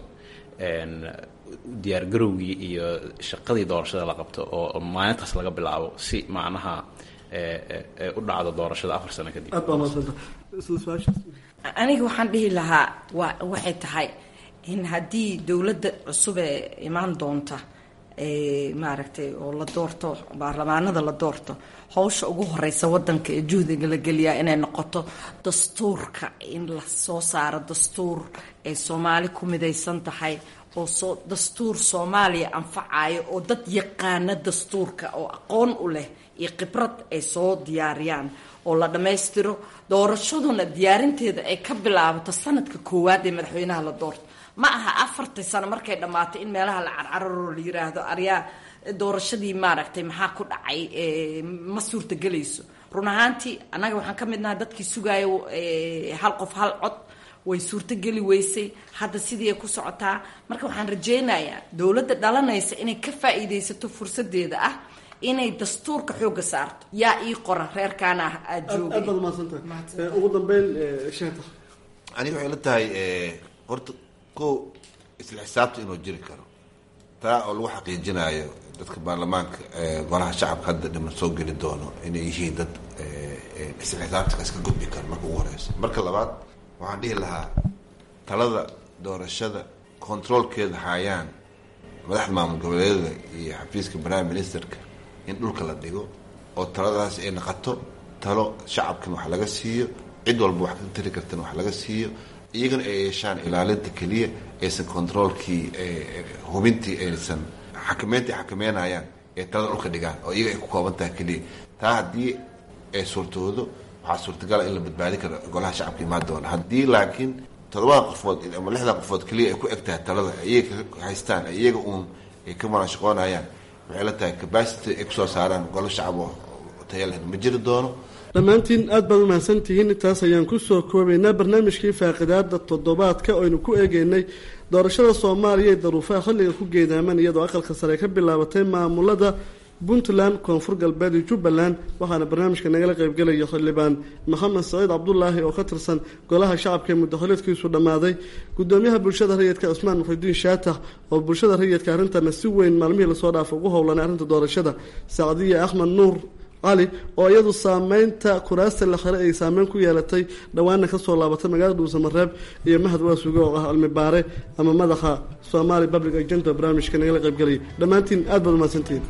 diyaargarowgii iyo shaqadii doorashada la qabto oo maalintaas laga bilaabo si macnaha u dhacdo doorashada afar sano kadib aad baa mahadsanta isla su-aashaas aniga waxaan dhihi lahaa wa waxay tahay in haddii dowladda cusub ee imaan doonta maaragtay oo la doorto baarlamaanada la doorto hawsha ugu horeysa wadanka ee juhdiga la geliyaa inay noqoto dastuurka in la soo saaro dastuur ay soomaali ku midaysan tahay oo soo dastuur soomaaliya anfacayo oo dad yaqaana dastuurka oo aqoon u leh iyo khibrad ay soo diyaariyaan oo la dhammaystiro doorashaduna diyaarinteeda ay ka bilaabato sanadka koowaad ee madaxweynaha la doorto ma aha afartii sano markay dhammaato in meelaha la carcararo la yiraahdo aryaa doorashadii maaragtay maxaa ku dhacay ma suurtagelayso run ahaantii annaga waxaan ka midnaha dadkii sugaayo hal qof hal cod way suurtogeli weysay hadda sidii ay ku socotaa marka waxaan rajaynayaa dowladda dhalanaysa inay ka faa'iidaysato fursadeeda ah inay dastuurka xooga saarto yaa ii qora reerkaana ah aada aad joogay baad mahadsantahay ugu dambeyn sheeta aniga waxay la tahay horta ko isla xisaabta inuu jiri karo taa oo lagu xaqiijinayo dadka baarlamaanka golaha shacabka hadda dhiman soo geli doono inay yihiin dad isla xisaabtanka iska gudbi karo marka ugu horeysa marka labaad waxaan dhihi lahaa talada doorashada controolkeeda hayaan madaxda maamul goboleedyada iyo xafiiska prime ministerka in dhulka la dhigo oo taladaas ay noqoto talo shacabkan wax laga siiyo cid walba wax ka tari kartana wax laga siiyo iyagana ay yeeshaan ilaalinta keliya aysan controolkii hubintii aysan xakameynta ay xakameynayaan ee talada dhulka dhigaan oo iyaga ay ku kooban tahay keliya taa haddii ay suurtoodo waxaa suurtagala in la badbaadi karo golaha shacabka imaan doona haddii laakiin todobada qofood ama lixda qofood keliya ay ku eg tahay talada iyaga haystaan iyaga uun ay ka manaashaqoonayaan waxay la tahay capacity ay kusoo saaraan golo shacab oo taya leh ma jiri doono dhammaantiin aad baad umahadsantihiin intaas ayaan kusoo koobaynaa barnaamijkii faaqidaada toddobaadka oynu ku eegeynay doorashada soomaaliya ee daruufaha xilliga ku geedaaman iyadoo aqalka sare ka bilaabatay maamulada puntland koonfur galbeed iyo jubbaland waxaana barnaamijka nagala qaybgelaya xildhibaan maxamed saciid cabdulaahi oo ka tirsan golaha shacabka ee muddaxoleedkiisu dhammaaday gudoomiyaha bulshada rayidka cusmaan muxidiin shaatax oo bulshada rayidka arrintana si weyn maalmihii lasoo dhaafa ugu howlanay arrinta doorashada sacdiya axmed nuur cali oo iyadu saameynta kuraasta la xire ay saameyn ku yeelatay dhowaana kasoo laabatay magaalada dhuusamareeb iyo mahad waasuge oo ah cilmi baare ama madaxa somali public agenda barnaamijka nagala qaybgelaya dhammaantiin aad baad umahadsantihiin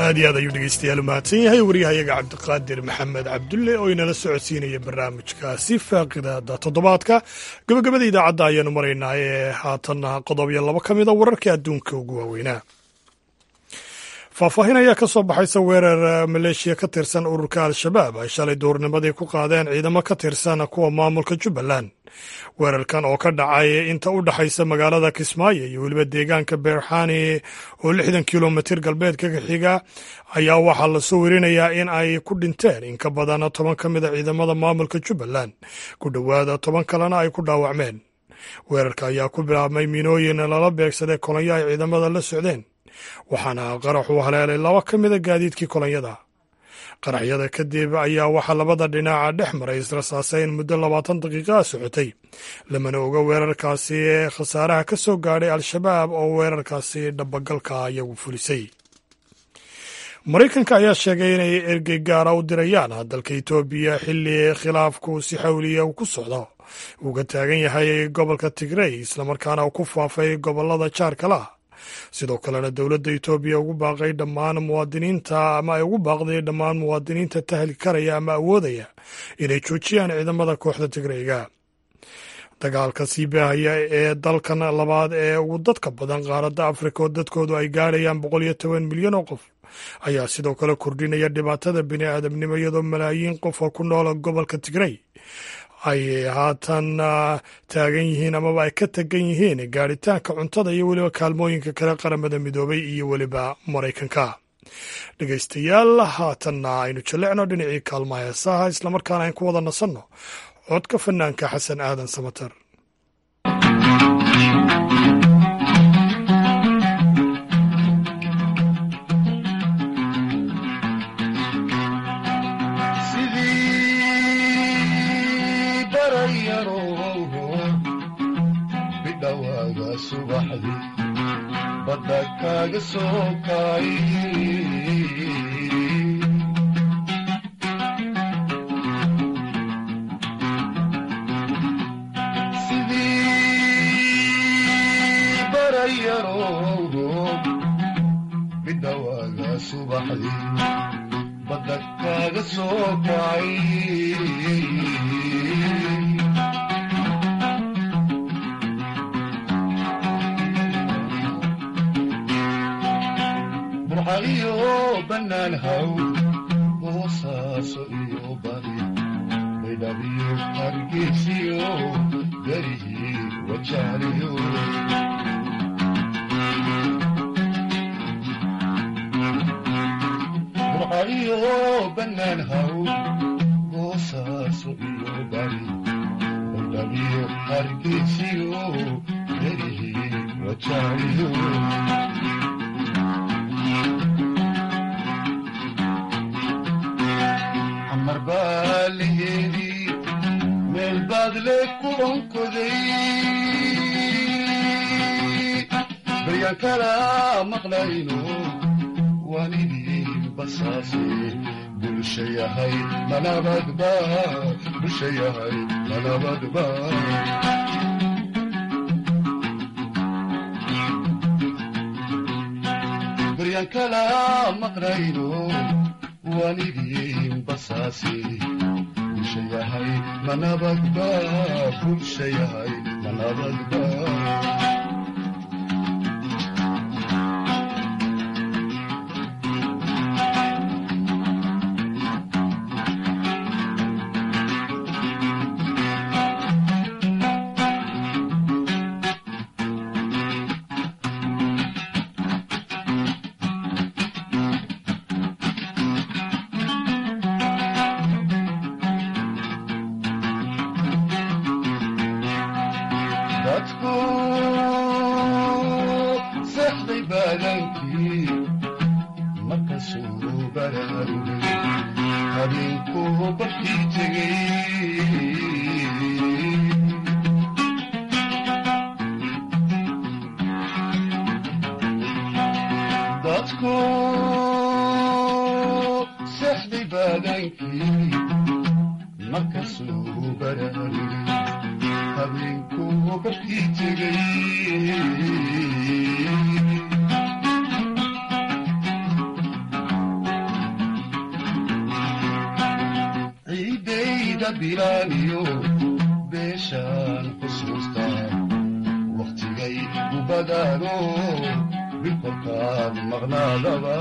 aad iyo aad ayuu dhegeystayaal u mahadsan yahay waryahayaga cabdiqaadir maxamed cabdulle oo inala socodsiinaya barnaamijkaasi faaqidaada toddobaadka gabagabada idaacadda ayaanu maraynaa ee haatanna qodob iyo labo ka mid a wararka adduunka ugu waaweynaa faahfaahin ayaa ka soo baxaysa weerar maleeshiya ka tirsan ururka al-shabaab ay shalay duurnimadii ku qaadeen ciidamo ka tirsan kuwa maamulka jubbaland weerarkan oo ka dhacay inta u dhexaysa magaalada kismaayo iyo weliba deegaanka beerxani oo lixdan kilomitir galbeedka ka xiga ayaa waxaa lasoo werinayaa in ay ku dhinteen in ka badan toban ka mida ciidamada maamulka jubbaland ku dhowaada toban kalena ay ku dhaawacmeen weerarka ayaa ku bilaabmay miinooyin lala beegsaday kolonyo ay ciidamada la socdeen waxaana qaraxu haleelay laba ka mida gaadiidkii kolonyada qaraxyada kadib ayaa waxaa labada dhinaca dhex maray israsaaseyn muddo labaatan daqiiqa a socotay lamana oga weerarkaasi ee khasaaraha ka soo gaadhay al-shabaab oo weerarkaasi dhabagalka iyagu fulisay maraykanka ayaa sheegay inay ergey gaara u dirayaan dalka etoobiya xilli khilaafku si xawliya uu ku socdo uga taagan yahay gobolka tigrey islamarkaana uu ku faafay gobolada jaarkala sidoo kalena dowladda etoobiya ugu baaqay dhammaan muwaadiniinta ama ay ugu baaqday dhammaan muwaadiniinta tahli karaya ama awoodaya inay joojiyaan ciidamada kooxda tigreyga dagaalka sii baahaya ee dalkan labaad ee ugu dadka badan qaaradda afrika oo dadkoodu ay gaadhayaan boqol iyo toban milyan oo qof ayaa sidoo kale kordhinaya dhibaatada bini aadamnimo iyadoo malaayiin qof oo ku noola gobolka tigrey ay haatan taagan yihiin amaba ay ka tagan yihiin gaadhitaanka cuntada iyo weliba kaalmooyinka kale qaramada midoobay iyo weliba maraykanka dhegaystayaal haatanna aynu jallecno dhinacii kaalmaha heesaha islamarkaana ayn ku wada nasanno codka fanaanka xasan aadan samater badda kaaga soo kaay sidii barayaroogo bidhawaaga subaxdii badda kaaga soo kaay burxaliyo bannaan haw boosaaso iyo bari baydhabiyo hargeysiyo garihii wajaaliyo burxaliyo bannaan haw boosaaso iyo bari baydhabiyo hargeysiyo garihii wajaaliyo marbaalaheedii meel baad le ku onkoday baryaan kala maqlayno waanidii basaase bulsha yahay manabadba bulsha yahay manabadba baryaan kala maqlayno waanidii basaase bulsha yahay manabadba bulsha yahay manabadba dadku seexday baadankii markasuu baraarugay habeenkuu barkii tegey dadku seexday baadankii markasuu baraarugay habeenkuu barkii tegey bilaaniyo beeshaan xusuustaa wakhtigay u badaano bilkolkaad maqnaadaba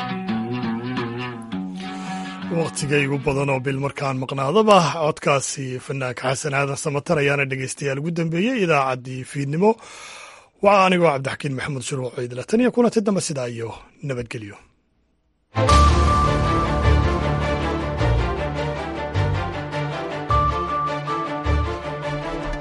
wakhtigaygu badan oo bil markaan maqnaadaba codkaasi fanaanka xasan aadan samatar ayaana dhegeystayaal ugu dambeeyey idaacaddii fiidnimo waa anigoo cabdixakiin maxamuud shuruuc ciidla tan iyo kulanti dambe sidaa iyo nabadgelyo